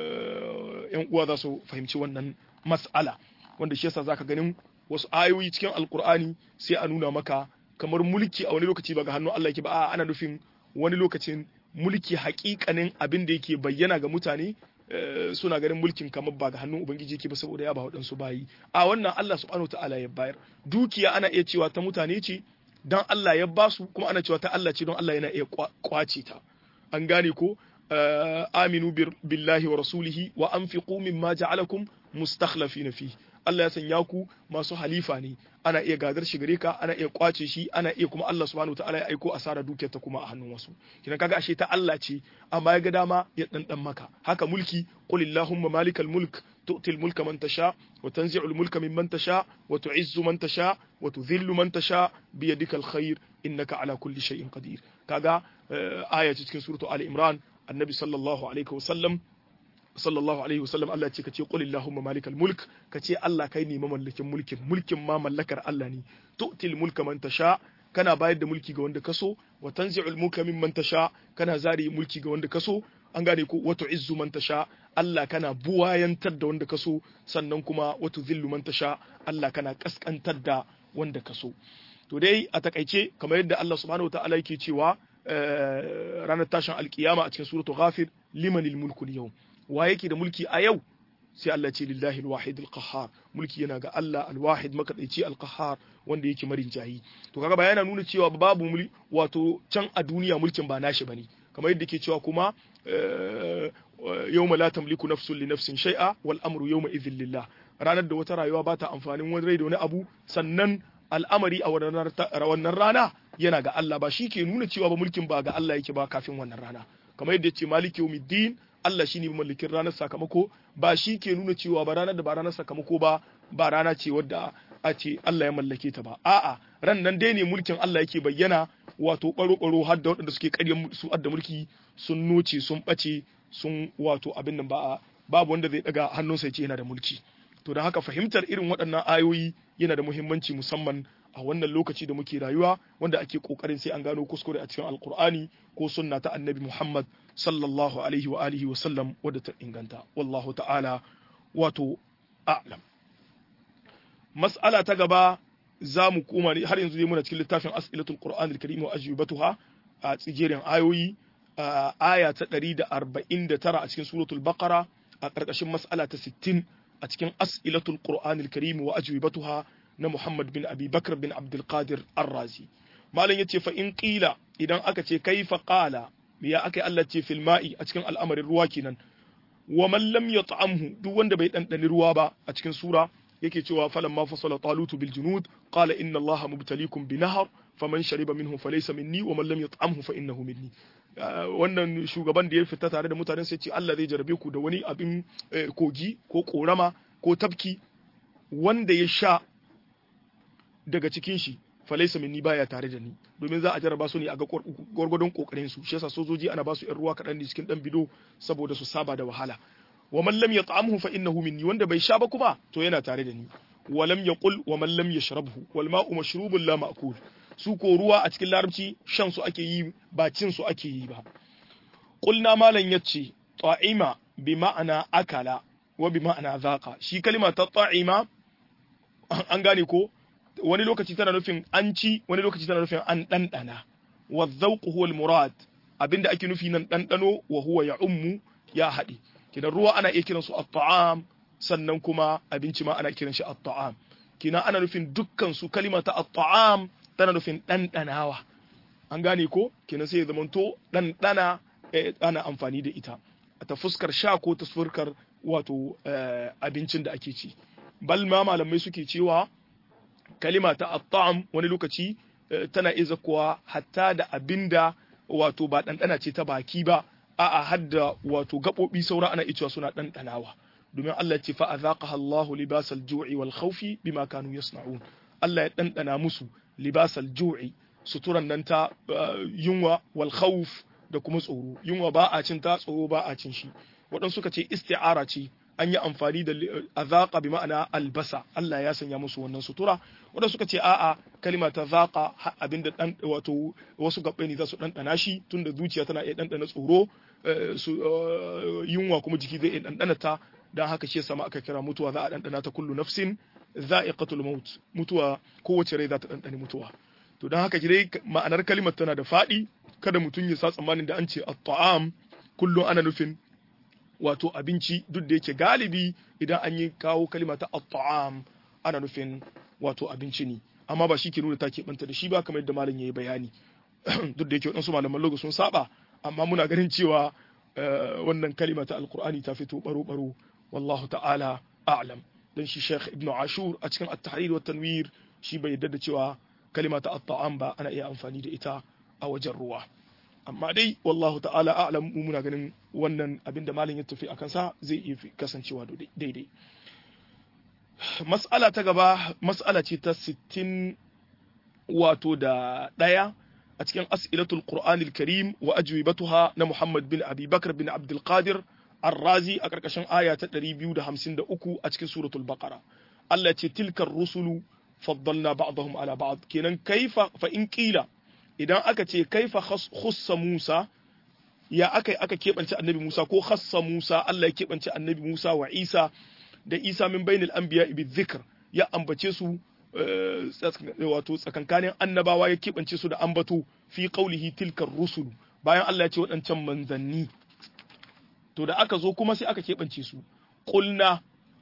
yan uwa za su fahimci wannan mas'ala wanda shi yasa zaka ganin wasu ayoyi cikin alkur'ani sai a nuna maka kamar mulki a wani lokaci ba ga hannun Allah yake ba a ana nufin wani lokacin mulki hakikanin abin da yake bayyana ga mutane suna ganin mulkin kamar ba ga hannun ubangiji yake ba saboda ya ba waɗansu bayi a wannan Allah subhanahu ta'ala ya bayar dukiya ana iya cewa ta mutane ce dan Allah ya ba su kuma ana cewa ta Allah ce don Allah yana iya kwace ta an gane ko aminu billahi wa rasulihi wa anfiqu mimma ja'alakum mustakhlafina fihi Allah ya sanya ku masu halifa ne ana iya gadar shi gare ka ana iya kwace shi ana iya kuma Allah subhanahu wataala ya aiko asara dukiyar ta kuma a hannun wasu kidan kaga ashe ta Allah ce amma ya ga dama ya dandan maka haka mulki qul illahumma malikal mulk tu'ti al-mulka man tasha wa tanzi'u al-mulka mimman tasha wa tu'izzu man tasha wa tudhillu man tasha bi yadika al-khair innaka ala kulli shay'in qadir kaga aya cikin suratu ali imran annabi sallallahu alaihi wa sallam sallallahu alaihi wasallam Allah ce kace qul illahumma malikal mulk kace Allah kai ne mamallakin mulkin mulkin ma mallakar Allah ne tu'til mulka man tasha kana bayar da mulki ga wanda kaso wa tanzi'ul mulka mimman tasha kana zari mulki ga wanda kaso an gane ko wa tu'izzu man tasha Allah kana buwayantar da wanda kaso sannan kuma wa tudhillu man tasha Allah kana kaskantar da wanda kaso to dai a takaice kamar yadda Allah subhanahu wa ta'ala yake cewa ranar tashin alkiyama a cikin suratul ghafir limanil mulku yawm wa yake da mulki a yau sai Allah ce lillahi alwahid alqahhar mulki yana ga Allah alwahid makadaici alqahhar wanda yake marin jahi to kaga bayana nuna cewa babu mulki wato can a duniya mulkin ba nashi bane kamar yadda ke cewa kuma yawma la tamliku nafsun li nafsin shay'a wal amru yawma idhin lillah ranar da wata rayuwa ba ta amfanin wani rai da wani abu sannan al'amari a wannan rana yana ga Allah ba shi ke nuna cewa ba mulkin ba ga Allah yake ba kafin wannan rana kamar yadda ce maliki yawmiddin Allah shi ne mallakin ranar sakamako ba shi ke nuna cewa ba ranar da ba ranar sakamako ba ba rana ce wadda a ce Allah ya mallake ta ba a'a ran nan dai ne mulkin Allah yake bayyana wato baro-baro har da waɗanda suke ƙarya su adda mulki sun noce sun ɓace sun wato abin nan ba babu wanda zai daga hannunsa ya ce yana da mulki to da haka fahimtar irin waɗannan ayoyi yana da muhimmanci musamman a wannan lokaci da muke rayuwa wanda ake kokarin sai an gano kuskure a cikin alkur'ani ko sunna ta annabi muhammad sallallahu alaihi wa alihi wa sallam wadda ta inganta wallahu ta'ala wato a'lam mas'ala ta gaba za mu koma ne har yanzu dai muna cikin littafin as'ilatul qur'an al-karim wa ajwibatuha a tsigerin ayoyi aya ta 149 a cikin suratul baqara a ƙarƙashin mas'ala ta 60 a cikin as'ilatul qur'an al-karim wa ajwibatuha na Muhammad bin Abi Bakr bin Abdul Qadir Ar-Razi malam yace fa in qila idan aka ce kaifa qala ya aka Allah ce fil ma'i a cikin al'amarin ruwa kenan wa man lam yat'amhu duk wanda bai dandani ruwa ba a cikin sura yake cewa falan ma fasala talutu bil junud qala inna allaha mubtaliikum bi nahar faman shariba minhu falaysa minni wa man lam yat'amhu fa innahu minni wannan shugaban da ya fita tare da mutanen sai ce Allah zai jarabe ku da wani abin kogi ko korama ko tafki wanda ya sha daga cikin shi falaisa minni baya tare da ni domin za a jarraba su ne a ga gwargwadon kokarin su shi yasa sojoji ana ba su yan ruwa kaɗan ne cikin dan bido saboda su saba da wahala wa man lam yat'amhu fa innahu minni wanda bai sha ba kuma to yana tare da ni wa lam yaqul wa man lam yashrabhu wal ma'u mashrubun la ma'kul su ko ruwa a cikin larabci shan su ake yi ba cin su ake yi ba qulna malan yace ta'ima bi ma'ana akala wa bi ma'ana zaqa shi kalima ta ta'ima an gane ko wani lokaci tana nufin an ci wani lokaci tana nufin an ɗanɗana wa zauqu huwa murad abinda ake nufi nan ɗanɗano wa huwa ya ummu ya haɗe kidan ruwa ana iya kiransu at-ta'am sannan kuma abinci ma ana kiran shi at-ta'am kina ana nufin dukkan su kalima ta at-ta'am tana nufin ɗanɗanawa an gane ko kina sai ya zamanto ɗanɗana ana amfani da ita ta fuskar sha ko ta fuskar wato abincin da ake ci bal ma malamai suke cewa kalima ta at-ta'am wani lokaci tana iya kuwa hatta da abinda wato ba ɗanɗana ce ta baki ba a'a hadda wato gaɓoɓi saura ana cewa suna ɗanɗanawa domin Allah ce fa azaqaha Allahu libasal ju'i wal khawfi bima kanu yasna'un Allah ya ɗanɗana musu libasal ju'i suturan nan ta yunwa wal khawf da kuma tsoro yunwa ba a cin ta tsoro ba a cin shi waɗansu suka ce isti'ara ce an yi amfani da azaqa bi ma'ana albasa Allah ya sanya musu wannan sutura wanda suka ce a'a kalima ta zaqa abinda dan wato wasu gabbai ne za su dandana shi tunda zuciya tana iya dandana tsoro su yunwa kuma jiki zai iya dandana ta dan haka shi sama aka kira mutuwa za a dandana ta kullu nafsin za'iqatul maut mutuwa kowace rai za ta dandane mutuwa to dan haka dai ma'anar kalimar tana da fadi kada mutum ya sa tsammanin da an ce at-ta'am kullum ana nufin wato abinci duk da yake galibi idan an yi kawo kalima ta at-ta'am ana nufin wato abinci ne amma ba shi ke nuna ta keɓanta da shi ba kamar yadda malam yayi bayani duk da yake waɗansu malaman logo sun saba amma muna ganin cewa wannan kalima ta alqur'ani ta fito baro baro wallahu ta'ala a'lam dan shi Sheikh Ibn Ashur a cikin at-tahrir wa tanwir shi bai yarda da cewa kalima ta at-ta'am ba ana iya amfani da ita a wajen ruwa amma dai wallahu ta'ala a'lam mu muna ganin wannan abin da malam ya tafi akan sa zai iya kasancewa daidai mas'ala ta gaba mas'ala ce ta 60 wato da ɗaya a cikin as'ilatul qur'anil karim wa ajwibatuha na muhammad bin abi bakr bin abdul qadir ar-razi a karkashin aya ta 253 a cikin suratul baqara Allah ce tilkar rusulu faddalna ba'dahum ala ba'd kenan kaifa fa in qila idan aka ce kaifa khussa Musa ya aka aka kebance annabi Musa ko khassa Musa Allah ya kebance annabi Musa wa Isa da Isa min bainal anbiya bi dhikr ya ambace su wato tsakankanin annabawa ya kebance su da ambato fi qaulihi tilkar rusulu bayan Allah ya ce waɗancan manzanni to da aka zo kuma sai aka kebance su qulna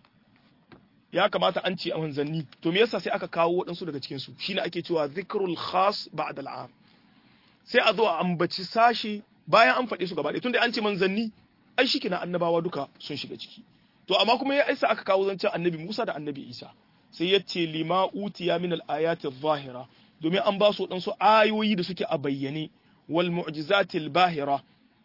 ya kamata an ce a manzanni to me yasa sai aka kawo waɗansu daga cikin su shine ake cewa zikrul khas ba'da al'am sai a zo a ambaci sashi bayan an faɗe su gaba ɗaya tunda an ce manzanni ai shi kina annabawa duka sun shiga ciki to amma kuma ya isa aka kawo zancen annabi Musa da annabi Isa sai ya ce lima utiya min al-ayati zahira domin an ba su waɗansu ayoyi da suke a bayyane wal mu'jizatil bahira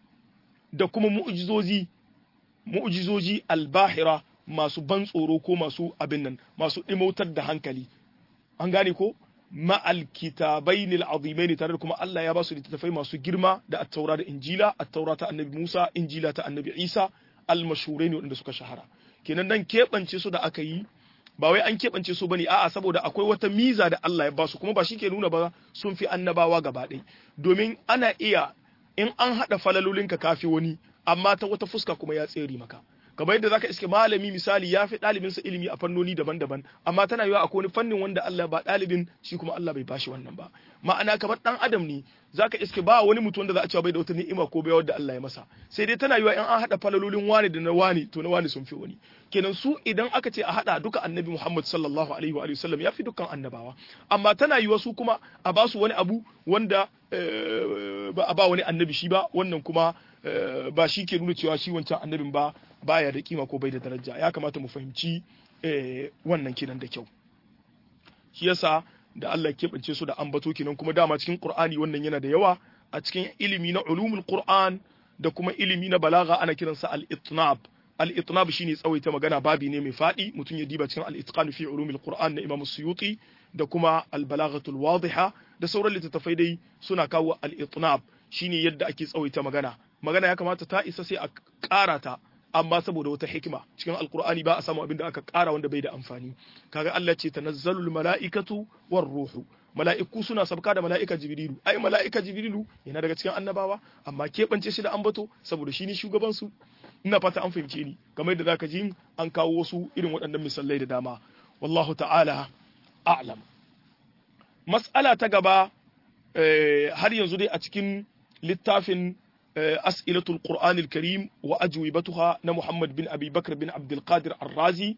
da kuma mu'jizozi mu'jizoji al-bahira masu ban tsoro ko masu abin nan masu ɗimautar da hankali an gane ko ma'al kitabaini al'azimaini tare da kuma Allah ya ba su littattafai masu girma da at-taura da injila at-taura ta annabi Musa injila ta annabi Isa al-mashhuraini wanda suka shahara kenan nan keɓance su da aka yi ba wai an keɓance su bane a'a saboda akwai wata miza da Allah ya ba su kuma ba shi ke nuna ba sun fi annabawa gaba ɗaya domin ana iya in an haɗa falalolinka kafi wani amma ta wata fuska kuma ya tsere maka kamar yadda zaka iske malami misali ya fi ɗalibinsa ilimi a fannoni daban-daban amma tana yiwa akwai wani fannin wanda Allah ba ɗalibin shi kuma Allah bai bashi wannan ba ma'ana kamar ɗan adam ne zaka iske ba wani mutum wanda za a cewa bai da wata ni'ima ko bai wadda Allah ya masa sai dai tana yiwa in an haɗa falalolin wani da na wani to na wani sun fi wani kenan su idan aka ce a haɗa duka annabi Muhammad sallallahu alaihi wa sallam ya fi dukkan annabawa amma tana yiwa su kuma a ba su wani abu wanda ba a ba wani annabi shi ba wannan kuma ba shi ke nuna cewa shi wancan annabin ba baya da kima ko bai da daraja ya kamata mu fahimci wannan kinan da kyau shi yasa da Allah keɓance su da ambato kinan kuma dama cikin Qur'ani wannan yana da yawa a cikin ilimi na ulumul Qur'an da kuma ilimi na balaga ana kiransa al-itnab al-itnab shine tsawaita magana babi ne mai fadi mutum ya diba cikin al-itqan fi ulumil Qur'an na Imam Suyuti da kuma al-balaghatul wadiha da sauran littattafai dai suna kawo al-itnab shine yadda ake tsawaita magana magana ya kamata ta isa sai a ƙara ta amma saboda wata hikima cikin alkur'ani ba a samu abin da aka ƙara wanda bai da amfani kaga Allah ce tanazzalul mala'ikatu war ruhu mala'iku suna sabka da mala'ika jibrilu ai mala'ika jibrilu yana daga cikin annabawa amma keɓance shi da ambato saboda shi ne shugaban su ina fata an fahimce ni kamar yadda zaka ji an kawo wasu irin waɗannan misalai da dama wallahu ta'ala a'lam mas'ala ta gaba har yanzu dai a cikin littafin أسئلة القرآن الكريم وأجوبتها محمد بن أبي بكر بن عبد القادر الرازي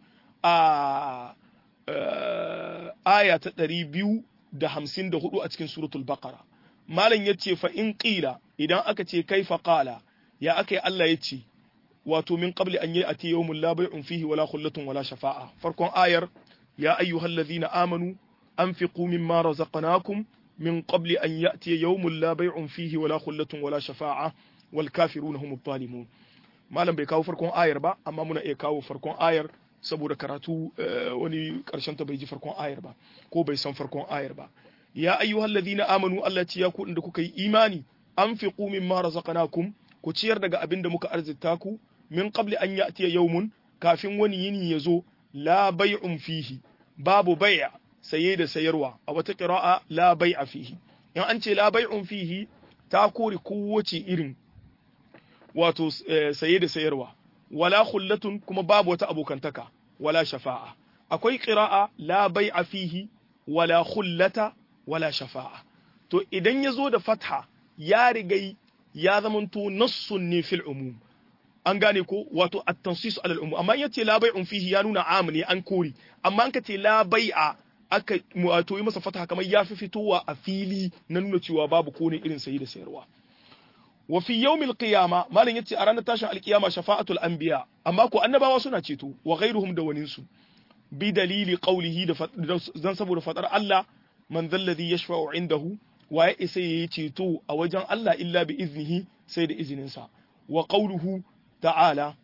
آية تقريبيو da hamsin da hudu a cikin suratul baqara malam ya ce fa in qila idan aka ce kaifa qala ya aka yi Allah ya ce wato min qabli an yi ati yawmul la bai'un fihi wala khullatun wala shafa'a farkon ayar ya ayyuhallazina amanu anfiqu mimma razaqnakum من قبل أن يأتي يوم لا بيع فيه ولا خلة ولا شفاعة والكافرون هم الظالمون malam bai kawo farkon ayar ba amma muna iya kawo farkon ayar saboda karatu wani karshen ta bai ji farkon ayar ba ko bai san farkon ayar ba ya ayyuhal ladina amanu Allah ce ya ku da kuka yi imani anfiqu mimma razaqnakum ku ciyar daga abin da muka arzita ku min qabli an ya'tiya yawmun kafin wani yini ya zo la bai'un fihi babu bai'a saye da sayarwa a wata ƙira'a la bai a fihi in an ce la bai'un fihi ta kore kowace irin wato saye da sayarwa wala khullatun kuma babu wata abokantaka wala shafa'a akwai ƙira'a la bai a fihi wala khullata wala shafa'a to idan ya zo da fatha ya rigai ya zamanto nassun ne fil umum an gane ko wato at-tansis ala al-umum amma yace la bai'un fihi ya nuna am ne an kore amma an ka ce la bai'a aka wato yi masa fataha kamar ya fi fitowa a fili na nuna cewa babu kone irin sayi da sayarwa wa fi yawmil qiyama malam yace a ranar tashin alkiyama shafa'atul anbiya amma ko annabawa suna ceto wa ghairuhum da wanin su bi dalili qawlihi da dan saboda fadar Allah man dhalladhi yashfa'u indahu waye isa yayi ceto a wajen Allah illa bi iznihi sai da izininsa wa qawluhu ta'ala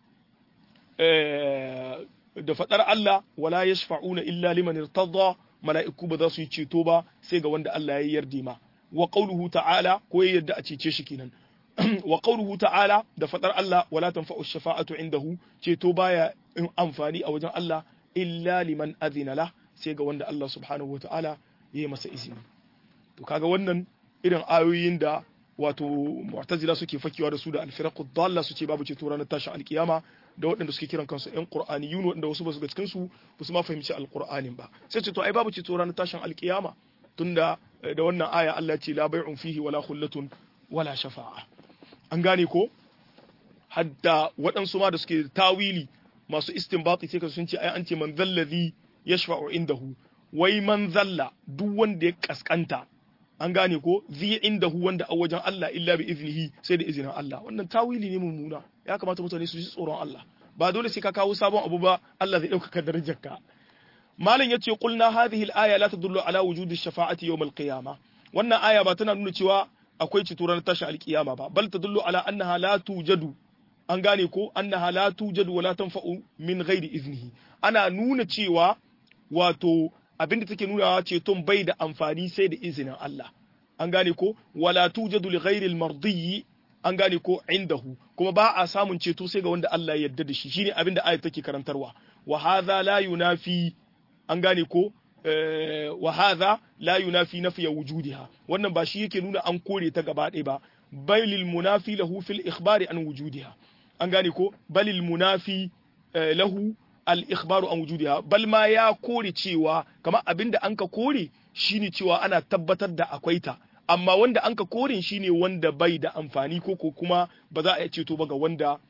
da fadar Allah wala yashfa'una illa liman irtada mala'iku ba za su yi ceto ba sai ga wanda Allah ya yarda ma wa qawluhu ta'ala ko ya yarda a cece shi kenan wa qawluhu ta'ala da fadar Allah wala tanfa'u shafa'atu indahu ceto baya in amfani a wajen Allah illa liman adhina la sai ga wanda Allah subhanahu wata'ala ya yi masa izini to kaga wannan irin ayoyin da wato mu'tazila suke fakewa da su da alfiraqu dalla su ce babu ceto ranar tashin alkiyama da waɗanda suke kiran kansu ƴan qur'aniyun waɗanda wasu ba su ga cikin su ba su ma fahimci alqur'anin ba sai ce to ai babu ceto ranar tashin alkiyama tunda da wannan aya Allah ya ce la bai'un fihi wala khullatun wala shafa'a an gane ko hadda waɗansu ma da suke tawili masu istinbati sai ka sun ce ai an ce man zallazi yashfa'u indahu wai man zalla duk wanda ya kaskanta an gane ko zi indahu wanda a wajen Allah illa bi iznihi sai da izinin Allah wannan tawili ne mummuna ya kamata mutane su ji tsoron Allah ba dole sai ka kawo sabon abu ba Allah zai ɗaukaka darajarka malam yace qulna hadhihi al-aya la tadullu ala wujudi shafa'ati yawm al-qiyamah wannan aya ba tana nuna cewa akwai ceto ranar tashin alkiyama ba bal tadullu ala annaha la tujadu an gane ko annaha la tujadu wala tanfa'u min ghairi iznihi ana nuna cewa wato abinda take nuna ceton bai da amfani sai da izinin Allah an gane ko wala tujadu li ghairi al-mardi an gane ko indahu kuma ba a samun ceto sai ga wanda Allah ya yarda da shi shine abinda ayat take karantarwa wa hadha la yunafi an gane ko wa hadha la yunafi nafiya wujudiha wannan ba shi yake nuna an kore ta gaba ɗaya ba balil munafi lahu fil ikhbari an wujudiha an gane ko balil munafi lahu al ikhbaru an wujudiha bal ma ya kore cewa kamar abinda anka kore shine cewa ana tabbatar da akwai ta amma wanda anka kore shine wanda bai da amfani ko ko kuma ba za a iya ceto ba ga wanda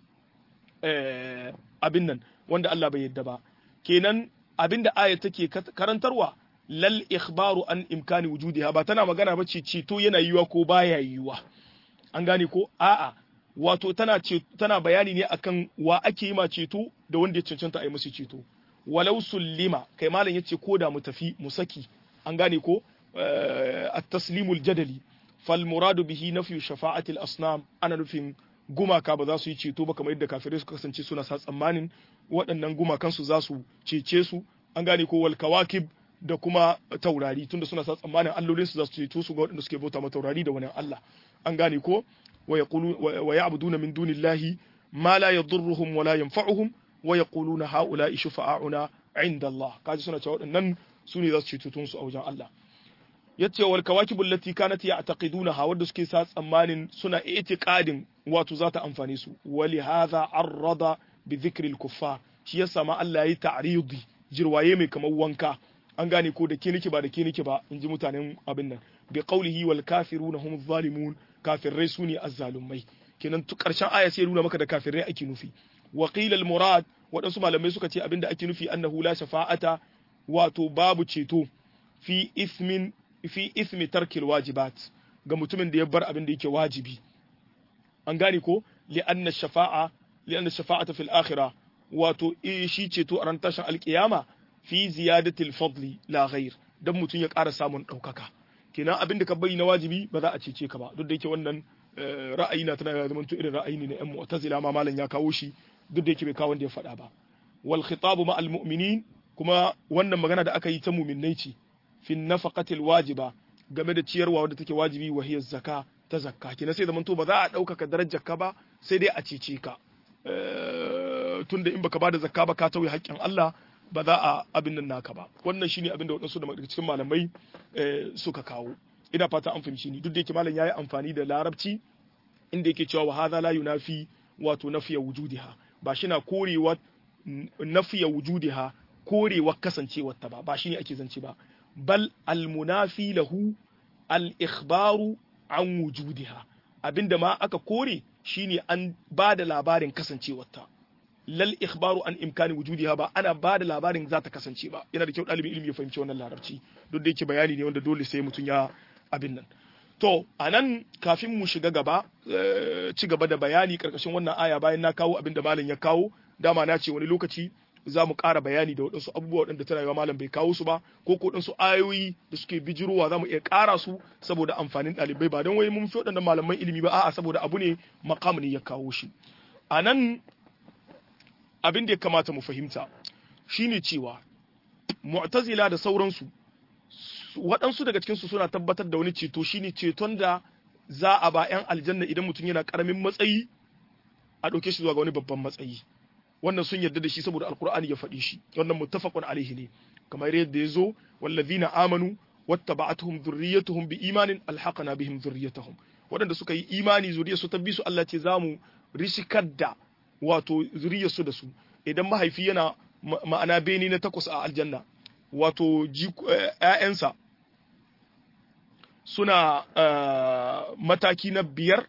abin nan wanda Allah bai yadda ba kenan abinda aya take karantarwa lal ikhbaru an imkani wujudiha ba tana magana ba ce ceto yana yiwa ko baya yiwa an gane ko a'a wato tana ce tana bayani ne akan wa ake yi ma ceto da wanda ya cancanta a yi musu ceto walau sullima kai malam yace ko da mu tafi mu saki an gane ko at-taslimul jadali fal muradu bihi nafyu shafa'ati al-asnam ana nufin gumaka ba za su yi ceto ba kamar yadda kafirai suka kasance suna sa tsammanin waɗannan gumakan su za su cece su an gane ko wal kawakib da kuma taurari tunda suna sa tsammanin allolin su za su ceto su ga waɗanda suke bauta ma taurari da wani Allah an gane ko wa yaqulu wa ya'buduna min dunillahi ma la yadurruhum wa la yanfa'uhum wa yaquluna haula'i shufa'auna 'inda Allah kaji suna cewa waɗannan su ne za su ceto su a wajen Allah yace wal kawakibul lati kanat ya'taqidunaha wadda suke sa tsammanin suna i'tiqadin wato za ta amfane su wali hadha arrada bi dhikril kuffar shi yasa ma Allah yayi ta'ridi jirwaye mai kamar wanka an gane ko da ke nake ba da ke nake ba in ji mutanen abin nan bi qawlihi wal kafiruna hum zalimun kafirai su ne azzalumai kenan tu karshen aya sai nuna maka da kafirai ake nufi wa qila al murad waɗansu malamai suka ce abinda ake nufi annahu la shafa'ata wato babu ceto fi ismin fi ismi tarkil wajibat ga mutumin da ya bar abin da yake wajibi an gane ko li'anna shafa'a li'anna shafa'ata fil akhirah wato shi ceto a ran tashin alkiyama fi ziyadatil fadli la ghair dan mutum ya ƙara samun ɗaukaka kenan abin da ka bari na wajibi ba za a cece ka ba duk da yake wannan ra'ayi na tana zaman to irin ra'ayi ne na ƴan mu'tazila ma malam ya kawo shi duk da yake bai kawo wanda ya faɗa ba wal khitabu ma al mu'minin kuma wannan magana da aka yi ta mu'minnai ce fi nafaqatil wajiba game da ciyarwa wadda take wajibi wa hiya zakka ta zakka kenan sai zaman to ba za a ɗaukaka darajar ka ba sai dai a cece ka tunda in baka bada zakka ba ka tauye haƙƙin Allah ba za a abin nan naka ba wannan shine abin da waɗansu daga cikin malamai suka kawo ina fata an fahimci ni duk da yake malam yayi amfani da larabci inda yake cewa wa hadha la yunafi wato nafiya wujudiha ba shi na korewa nafiya wujudiha korewa kasancewar ta ba ba shine ake zance ba bal al munafi lahu al ikhbaru an wujudiha abinda ma aka kore shine an ba da labarin kasancewar ta lal ikhbaru an imkani wujudiha ba ana ba da labarin za ta kasance ba yana da kyau ɗalibin ilimi ya fahimci wannan larabci duk da yake bayani ne wanda dole sai mutum ya abin nan to a nan kafin mu shiga gaba ci gaba da bayani karkashin wannan aya bayan na kawo abin da malam ya kawo dama na ce wani lokaci za mu ƙara bayani da waɗansu abubuwa waɗanda tana yawa malam bai kawo su ba ko ko waɗansu ayoyi da suke bijirowa za mu iya ƙara su saboda amfanin ɗalibai ba don wai mun fi waɗannan malaman ilimi ba a'a saboda abu ne makamu ne ya kawo shi a nan abin da ya kamata mu fahimta shine cewa mu'tazila da sauransu waɗansu daga cikinsu suna tabbatar da wani ceto shine ceton da za a ba 'yan aljanna idan mutum yana ƙaramin matsayi a ɗauke shi zuwa ga wani babban matsayi wannan sun yarda da shi saboda alkur'ani ya faɗi shi wannan muttafaqun alaihi ne kamar yadda ya zo wallazina amanu wattaba'atuhum dhurriyyatuhum biimanin alhaqna bihim dhurriyyatuhum waɗanda suka yi imani zuriyarsu ta bi su Allah ce za mu rishikar da wato zuriyarsu da su idan mahaifi yana ma'ana beni na takwas a aljanna wato ‘ya'yansa suna mataki na biyar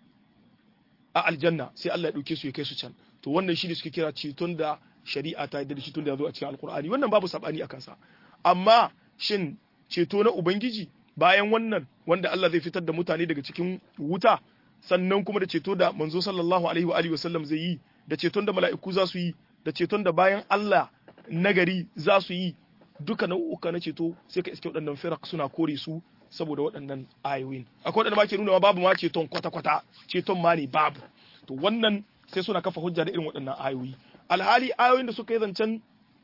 a aljanna sai Allah ya ɗauke su ya kai su can to wannan shi ne suke kira ceton da shari'a ta yadda da ceton da ya zo a cikin alkur'ani wannan babu sabani a kansa amma shin ceto na ubangiji bayan wannan wanda Allah zai fitar da mutane daga cikin wuta sannan kuma da ceto da manzo sallallahu alaihi wa alihi wasallam zai yi da ceton da mala'iku za su yi da ceton da bayan Allah nagari za su yi duka nau'uka na ceto sai ka iske waɗannan firak suna kore su saboda waɗannan ayoyin akwai waɗanda ma ke nuna babu ma ceton kwata-kwata ceton ma ne babu to wannan sai suna kafa hujja da irin waɗannan ayoyi alhali ayoyin da suka yi zancen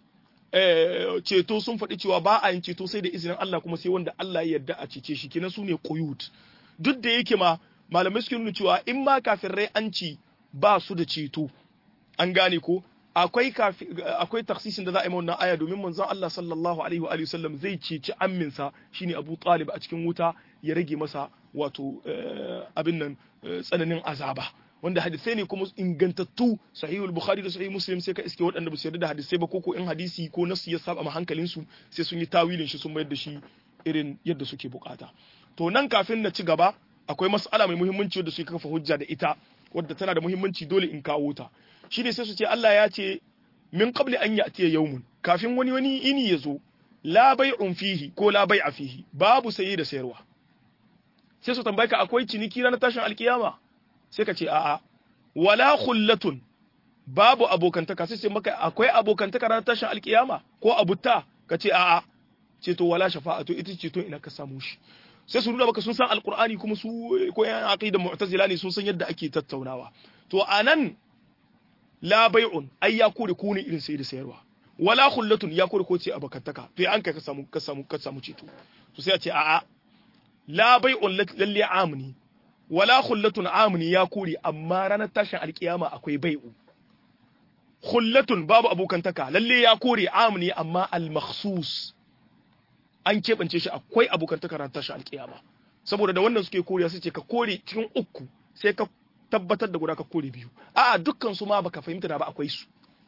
ceto sun faɗi cewa ba a yin ceto sai da izinin Allah kuma sai wanda Allah ya yarda a cece shi kenan su ne quyut duk da yake ma malamai suke nuna cewa in ma kafirai an ci ba su da ceto an gane ko akwai akwai taksisin da za a yi ma wannan aya domin manzon Allah sallallahu alaihi wa alihi wasallam zai ceci amminsa shine Abu Talib a cikin wuta ya rage masa wato abin nan tsananin azaba wanda hadisai ne kuma ingantattu sahihul bukhari da sahih muslim sai ka iske waɗanda ba su yarda da hadisai ba ko in hadisi ko nasu ya saba ma hankalin su sai sun yi tawilin shi sun mayar da shi irin yadda suke bukata to nan kafin na ci gaba akwai mas'ala mai muhimmanci wadda suke kafa hujja da ita wadda tana da muhimmanci dole in kawo ta shine sai su ce Allah ya ce min qabli an ya'tiya yawmun kafin wani wani ini ya zo la bai'un fihi ko la bai'a fihi babu saye da sayarwa sai su tambaye ka akwai ciniki ranar tashin alkiyama sai ka ce a'a wala khullatun babu abokantaka sai sai maka akwai abokantaka ranar tashin alkiyama ko abuta ka ce a'a ce to wala shafa'atu ita ce to ina ka samu shi sai su nuna maka sun san alqur'ani kuma su ko yan aqida mu'tazila ne sun san yadda ake tattaunawa to anan la bai'un ai ya kore ko ne irin sai da sayarwa wala khullatun ya kore ko ce abokantaka to an kai ka samu ka samu ka samu ceto to sai a ce a'a la bai'un lalle amni wala khullatun amni ya kore amma ranar tashin alkiyama akwai bai'u khullatun babu abokantaka lalle ya kore amni amma al-makhsus an keɓance shi akwai abokantaka ranar tashin alkiyama saboda da wannan suke koriya sai ce ka kore cikin uku sai ka tabbatar da guda ka kore biyu a'a dukkan su ma baka fahimta da ba akwai su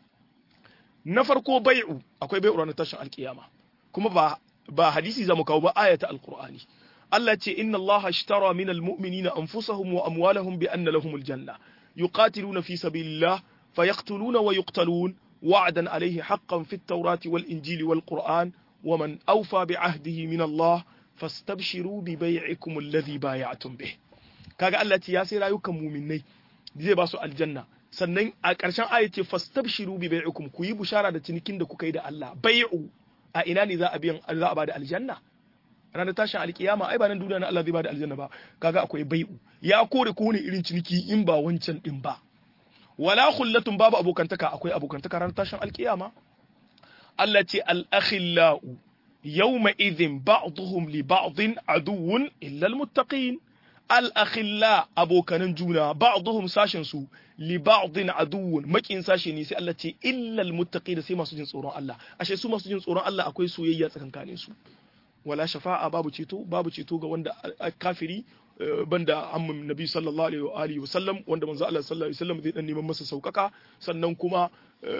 na farko bai'u akwai bai'u ranar tashin alkiyama kuma ba ba hadisi zamu kawo ba ayata alqur'ani Allah ce inna Allah ashtara min almu'minina anfusahum wa amwalahum bi anna lahumul janna yuqatiluna fi sabilillah fayaqtuluna wa yuqtalun wa'dan alayhi haqqan fit tawrati wal injili wal qur'an wa man awfa bi ahdihi min Allah fastabshiru bi bai'ikum alladhi bay'atum bih kaga Allah ce ya sai rayukan mu'minnai zai ba su aljanna sannan a ƙarshen aya ce fastabshiru bi bai'ikum ku yi bushara da cinikin da kuka yi da Allah bai'u a ina ne za a biyan za a bada aljanna ranar tashin alkiyama ai ba nan duniya na Allah zai bada aljanna ba kaga akwai bai'u ya kore ko ne irin ciniki in ba wancan din ba wala khullatun babu abokantaka akwai abokantaka ranar tashin alkiyama Allah ce al-akhillau yawma idhin ba'dhum li ba'dhin aduwwun illa al-muttaqin al-akhilla abokanan juna ba'dhum sashin su li ba'dhin aduwwun makin sashi ne sai Allah ce illa al-muttaqin sai masu jin tsoron Allah ashe su masu jin tsoron Allah akwai soyayya tsakankanin su wala shafa'a babu ceto babu ceto ga wanda kafiri banda amman nabi sallallahu alaihi wa alihi wa sallam wanda manzo Allah sallallahu alaihi wasallam zai dan neman masa saukaka sannan kuma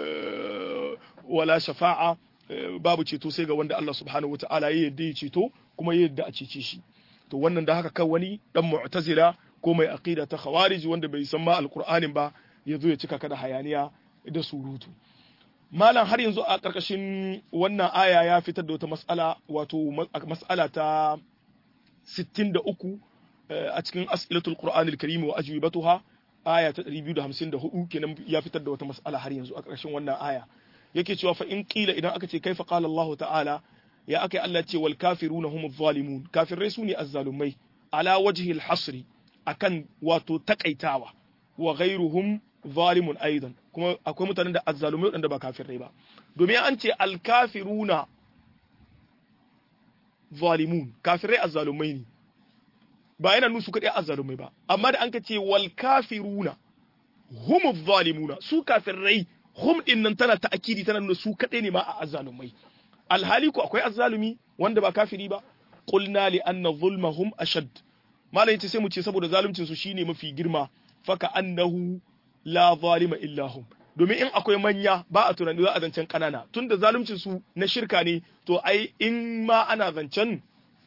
wala shafa'a babu ceto sai ga wanda Allah subhanahu wataala ya yadda ya ceto kuma ya yadda a cece shi to wannan da haka kan wani dan mu'tazila ko mai aqida ta khawarij wanda bai san ma alqur'anin ba ya zo ya cika ka da hayaniya da surutu malam har yanzu a ƙarƙashin wannan aya ya fitar da wata mas'ala wato mas'ala ta 63 a cikin as'ilatul qur'anil karim wa ajwibatuha aya ta 254 kenan ya fitar da wata mas'ala har yanzu a ƙarƙashin wannan aya yake cewa fa in qila idan aka ce kaifa qala Allah ta'ala ya aka Allah ce wal kafiruna humuz zalimun kafirai sune azzalumai ala wajhi al hasri akan wato takaitawa wa ghairuhum zalimun aidan kuma akwai mutanen da azzalumai wadanda ba kafirai ba domin an ce al kafiruna zalimun kafirai azzalumai ne ba yana nusu kadai azzalumai ba amma da an ka ce wal kafiruna humuz zalimuna su kafirai hum din nan tana ta'akidi tana nuna su kadai ne ma a azzalumai alhali ko akwai azzalumi wanda ba kafiri ba qulna li anna zulmahum ashad malai yace sai mu ce saboda zaluncin su shine mafi girma faka annahu la zalima illa hum domin in akwai manya ba a tunani za a zancen kanana tunda zaluncin su na shirka ne to ai in ma ana zancen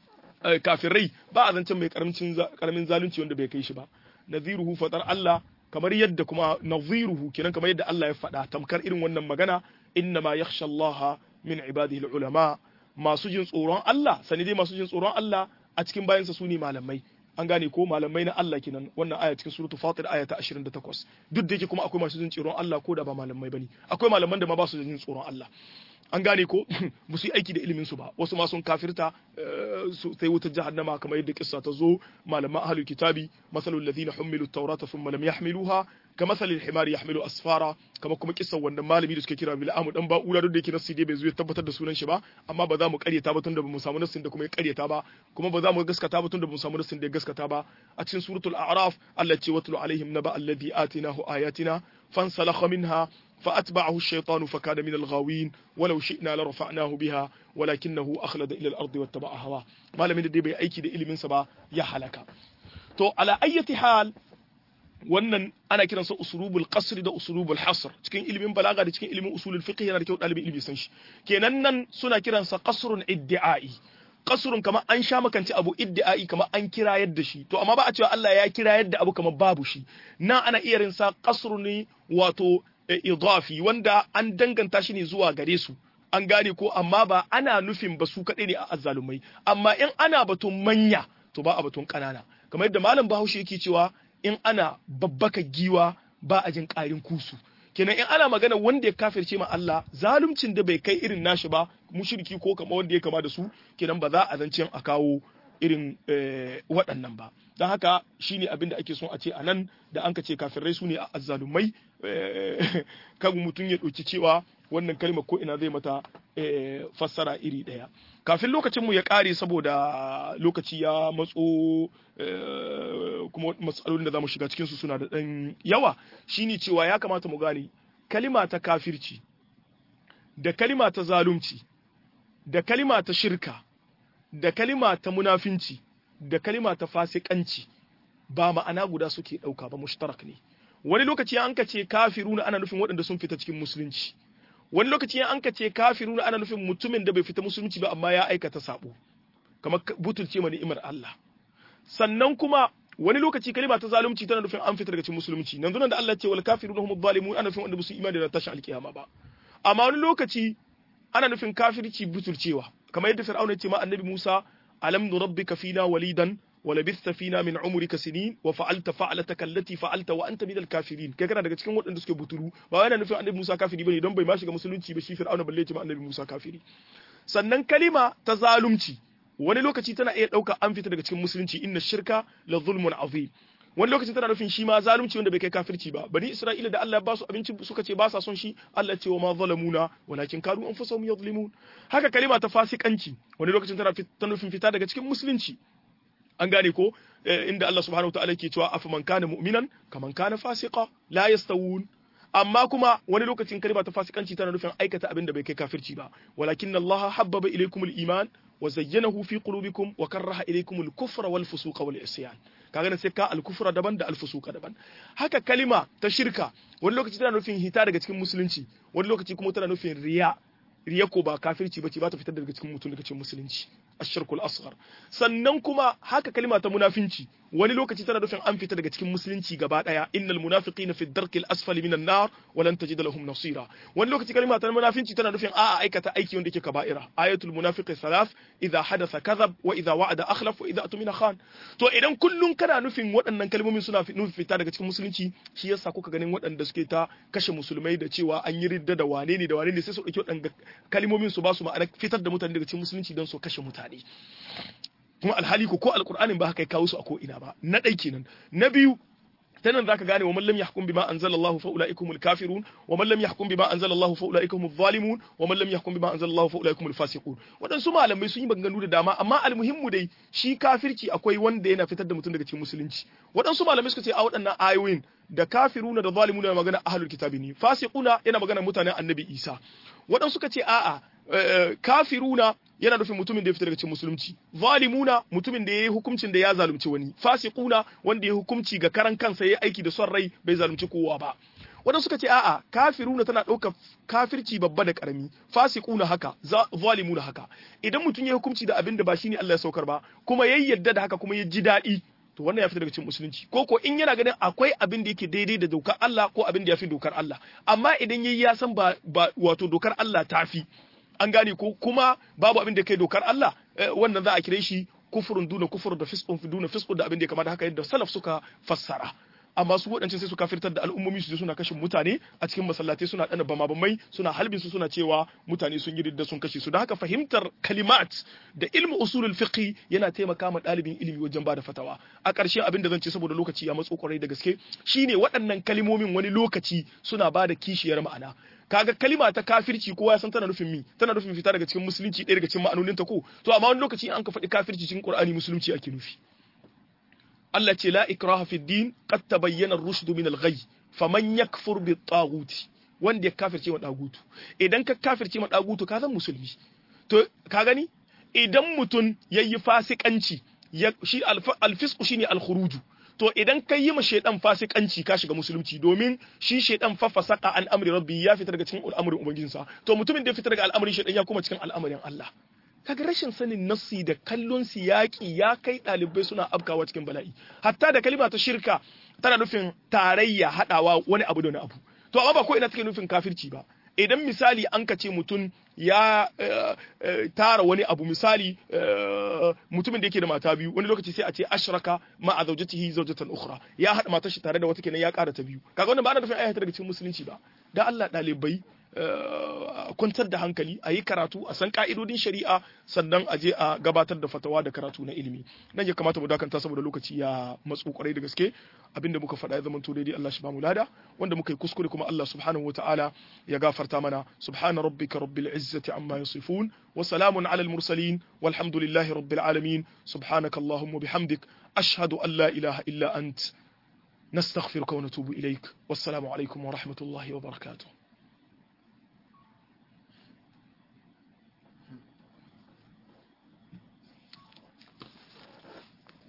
kafirai ba a zancen mai karamin zalunci wanda bai kai shi ba nadhiruhu fatar Allah kamar yadda kuma nadhiruhu kenan kamar yadda Allah ya faɗa tamkar irin wannan magana inna ma yakhsha Allah min ibadihi ulama masu jin tsoron Allah sani dai masu jin tsoron Allah a cikin bayansa su ne malamai an gane ko malamai na Allah kenan wannan aya cikin suratul fatir aya ta 28 duk da yake kuma akwai masu jin tsoron Allah ko da ba malamai bane akwai malaman da ma ba su jin tsoron Allah an gane ko ba su yi aiki da ilimin su ba wasu ma sun kafirta su sai wutar jahannama kamar yadda kissa ta zo malaman ahlul kitabi masalul ladina humilu tawrata thumma lam yahmiluha kamathal al-himar yahmilu asfara kama kuma kissan wannan malami da suke kira bil'amu dan ba'ula duk da yake nassi dai bai zo ya tabbatar da sunan shi ba amma ba za mu karyata ba tunda ba mu samu nassin da kuma ya karyata ba kuma ba za mu gaskata ba tunda ba mu samu nassin da ya gaskata ba a cikin suratul a'raf Allah ce watlu alaihim naba alladhi atinahu ayatina fansalakha minha فأتبعه الشيطان فكان من الغاوين ولو شئنا لرفعناه بها ولكنه أخلد إلى الأرض واتبع هواه ما لم يدري بي أيكي دي إلي من سبا يحلك تو على أي حال wannan ana kiransa usulubul qasr da usulubul hasr cikin ilimin balaga da cikin ilimin usulul fiqh yana da kyau dalibin ilimi san shi kenan nan suna kiransa qasrun iddi'ai qasrun kamar an sha makanci abu iddi'ai kamar an kira yadda shi to amma ba a cewa Allah ya kira yadda abu kamar babu shi nan ana iya rinsa qasrun ne wato idafi wanda an danganta shi ne zuwa gare su an gane ko amma ba ana nufin ba su kaɗai ne a azzalumai amma in ana batun manya to ba a batun ƙanana kamar yadda malam bahaushe yake cewa in ana babbaka giwa ba a jin ƙarin kusu kenan in ana magana wanda ya kafirce ma Allah zaluncin da bai kai irin nashi ba mushriki ko kamar wanda ya kama da su kenan ba za a zancen a kawo irin waɗannan ba don haka shine abin da ake son a ce a nan da an ka ce kafirai su ne a azzalumai kan mutum ya ɗauki cewa wannan kalmar ko ina zai mata fassara iri ɗaya kafin lokacin mu ya ƙare saboda lokaci ya matso kuma matsalolin da za mu shiga cikinsu suna da ɗan yawa shine cewa ya kamata mu gane kalima ta kafirci da kalima ta zalunci da kalima ta shirka da kalima ta munafinci da kalima ta fasikanci ba ma'ana guda suke ɗauka ba mushtarak ne wani lokaci an ka ce kafiruna ana nufin waɗanda sun fita cikin musulunci wani lokaci an ka ce kafiruna ana nufin mutumin da bai fita musulunci ba amma ya aikata sabo kamar butulce ma ni'imar Allah sannan kuma wani lokaci kalima ta zalunci tana nufin an fita daga cikin musulunci nan da Allah ce wal kafiruna hum zalimun ana nufin wanda ba su imani da tashin alkiyama ba amma wani lokaci ana nufin kafirci butulcewa kamar yadda fir'auna ce ma annabi Musa alam nurabbika fina walidan wa labithta fina min umrika sinin wa fa'alta fa'lataka allati fa'alta wa anta minal kafirin kai kana daga cikin waɗanda suke buturu ba yana nufin annabi Musa kafiri bane don bai ma shiga musulunci ba shi fir'auna balle ce ma annabi Musa kafiri sannan kalima ta zalunci wani lokaci tana iya ɗauka an fita daga cikin musulunci inna shirka la zulmun azim wani lokacin tana nufin shi ma zalunci wanda bai kai kafirci ba bani isra'ila da Allah ya ba su abinci suka ce ba sa son shi Allah ce wa ma zalamuna walakin kanu anfusahum yadhlimun haka kalima ta fasikanci wani lokacin tana ta nufin fita daga cikin musulunci an gane ko inda Allah subhanahu wataala ke cewa afaman kana mu'minan kaman kana fasiqa la yastawun amma kuma wani lokacin kalima ta fasikanci tana nufin aikata abin da bai kai kafirci ba walakin Allah habbaba ilaykumul iman wa zayyanahu fi qulubikum wa karaha ilaykumul kufra wal fusuqa wal isyan kaga sai ka al-kufra daban da al-fusuqa daban haka kalima ta shirka wani lokaci tana nufin hita daga cikin musulunci wani lokaci kuma tana nufin riya riya ko ba kafirci bace ba ta fitar daga cikin mutum daga cikin musulunci ashirkul asghar sannan kuma haka kalima ta munafinci wani lokaci tana nufin an fita daga cikin musulunci gaba daya innal munafiqina fi darkil asfali minan nar wa lan tajid lahum nasira wani lokaci kalima ta munafinci tana nufin a'a aikata aiki wanda yake kaba'ira ayatul munafiqi thalath idha hadatha kadhab wa idha wa'ada akhlaf wa idha atmina khan to idan kullun kana nufin waɗannan kalmomin suna nufin fita daga cikin musulunci shi yasa kuka ganin waɗanda suke ta kashe musulmai da cewa an yi ridda da wane ne da wane ne sai su ɗauki waɗanda kalmomin su ba su ma'ana fitar da mutane daga cikin musulunci don su kashe mutane kuma alhali ko ko alqur'anin ba haka kawo su a ko ina ba na ɗai kenan na biyu ta nan zaka gane wa man lam yahkum bima anzalallahu fa ulaikumul kafirun wa man lam yahkum bima anzalallahu fa ulaikumuz zalimun wa man lam yahkum bima anzalallahu fa ulaikumul fasiqun wadansu malamai sun yi maganganu da dama amma almuhimmu dai shi kafirci akwai wanda yana fitar da mutum daga cikin musulunci wadansu malamai suka ce a waɗannan ayoyin da kafiruna da zalimuna yana magana ahlul kitabi ne fasiquna yana magana mutanen annabi Isa wadansu suka ce a'a kafiruna yana nufin mutumin da ya fita daga cikin musulunci zalimuna mutumin da ya yi hukuncin da ya zalunci wani fasiquna wanda ya hukunci ga karan kansa ya aiki da son rai bai zalunci kowa ba wadanda suka ce a'a kafiruna tana ɗaukar kafirci babba da ƙarami fasiquna haka zalimuna haka idan mutum ya hukunci da abin da ba shine Allah ya saukar ba kuma ya yadda da haka kuma ya ji daɗi to wannan ya fita daga cikin musulunci ko ko in yana ganin akwai abin da yake daidai da dokar Allah ko abin da ya fi dokar Allah amma idan yayi ya san ba wato dokar Allah ta fi an gane ko kuma babu abin da kai dokar Allah wannan za a kire shi kufurun duna kufur da fisqun fi duna fisqun da abin da ya kamata haka yadda salaf suka fassara amma su waɗancan sai su kafirtar da al'ummomi su je suna kashe mutane a cikin masallatai suna ɗana bama bamai suna halbin su suna cewa mutane sun yi ridda sun kashe su da haka fahimtar kalimat da ilmu usulul fiqh yana taimaka ma ɗalibin ilimi wajen bada fatawa a ƙarshe abin da zan ce saboda lokaci ya matso kwarai da gaske shine waɗannan kalimomin wani lokaci suna bada kishiyar ma'ana kaga kalima ta kafirci kowa ya san tana nufin mi tana nufin fita daga cikin musulunci ɗaya daga cikin ma'anonin ta ko to amma wani lokaci an ka faɗi kafirci cikin Qur'ani musulunci ake nufi Allah ce la ikraha fi din qad tabayyana ar-rushd min al-ghay faman yakfur bi taghuti wanda ya kafirce ma dagutu idan ka kafirce ma dagutu ka zan musulmi to ka gani idan mutum yayi fasikanci shi al-fisqu shine al-khuruju to idan ka yi ma shaidan fasikanci ka shiga musulunci domin shi shaidan fa fasaka an amri rabbi ya fita daga cikin al'amarin ubangijinsa to mutumin da ya fita daga al'amarin shaidan ya kuma cikin al'amarin Allah kaga rashin sanin nassi da kallon siyaki ya kai ɗalibai suna afkawa cikin bala'i hatta da kalima ta shirka tana nufin tarayya haɗawa wani abu da wani abu to amma ba ko ina take nufin kafirci ba idan misali an ka ce mutum ya tara wani abu misali mutumin da yake da mata biyu wani lokaci sai a ce ashraka ma a zaujatihi zaujatan ukhra ya hada matar shi tare da wata kenan ya kara ta biyu kaga wannan ba ana nufin ayyata daga cikin musulunci ba da Allah dalibai kwantar da hankali a yi karatu a san ka'idodin shari'a sannan a je a gabatar da fatawa da karatu na ilimi nan ya kamata mu dakanta saboda lokaci ya matsu kwarai da gaske abinda muka faɗa ya zama to daidai Allah shi ba mu lada wanda muka yi kuskure kuma Allah subhanahu wataala ya gafarta mana subhana rabbika rabbil izzati amma yasifun wa salamun alal mursalin walhamdulillahi rabbil alamin subhanaka allahumma bihamdik ashhadu an la ilaha illa ant نستغفرك ونتوب إليك والسلام عليكم ورحمة الله وبركاته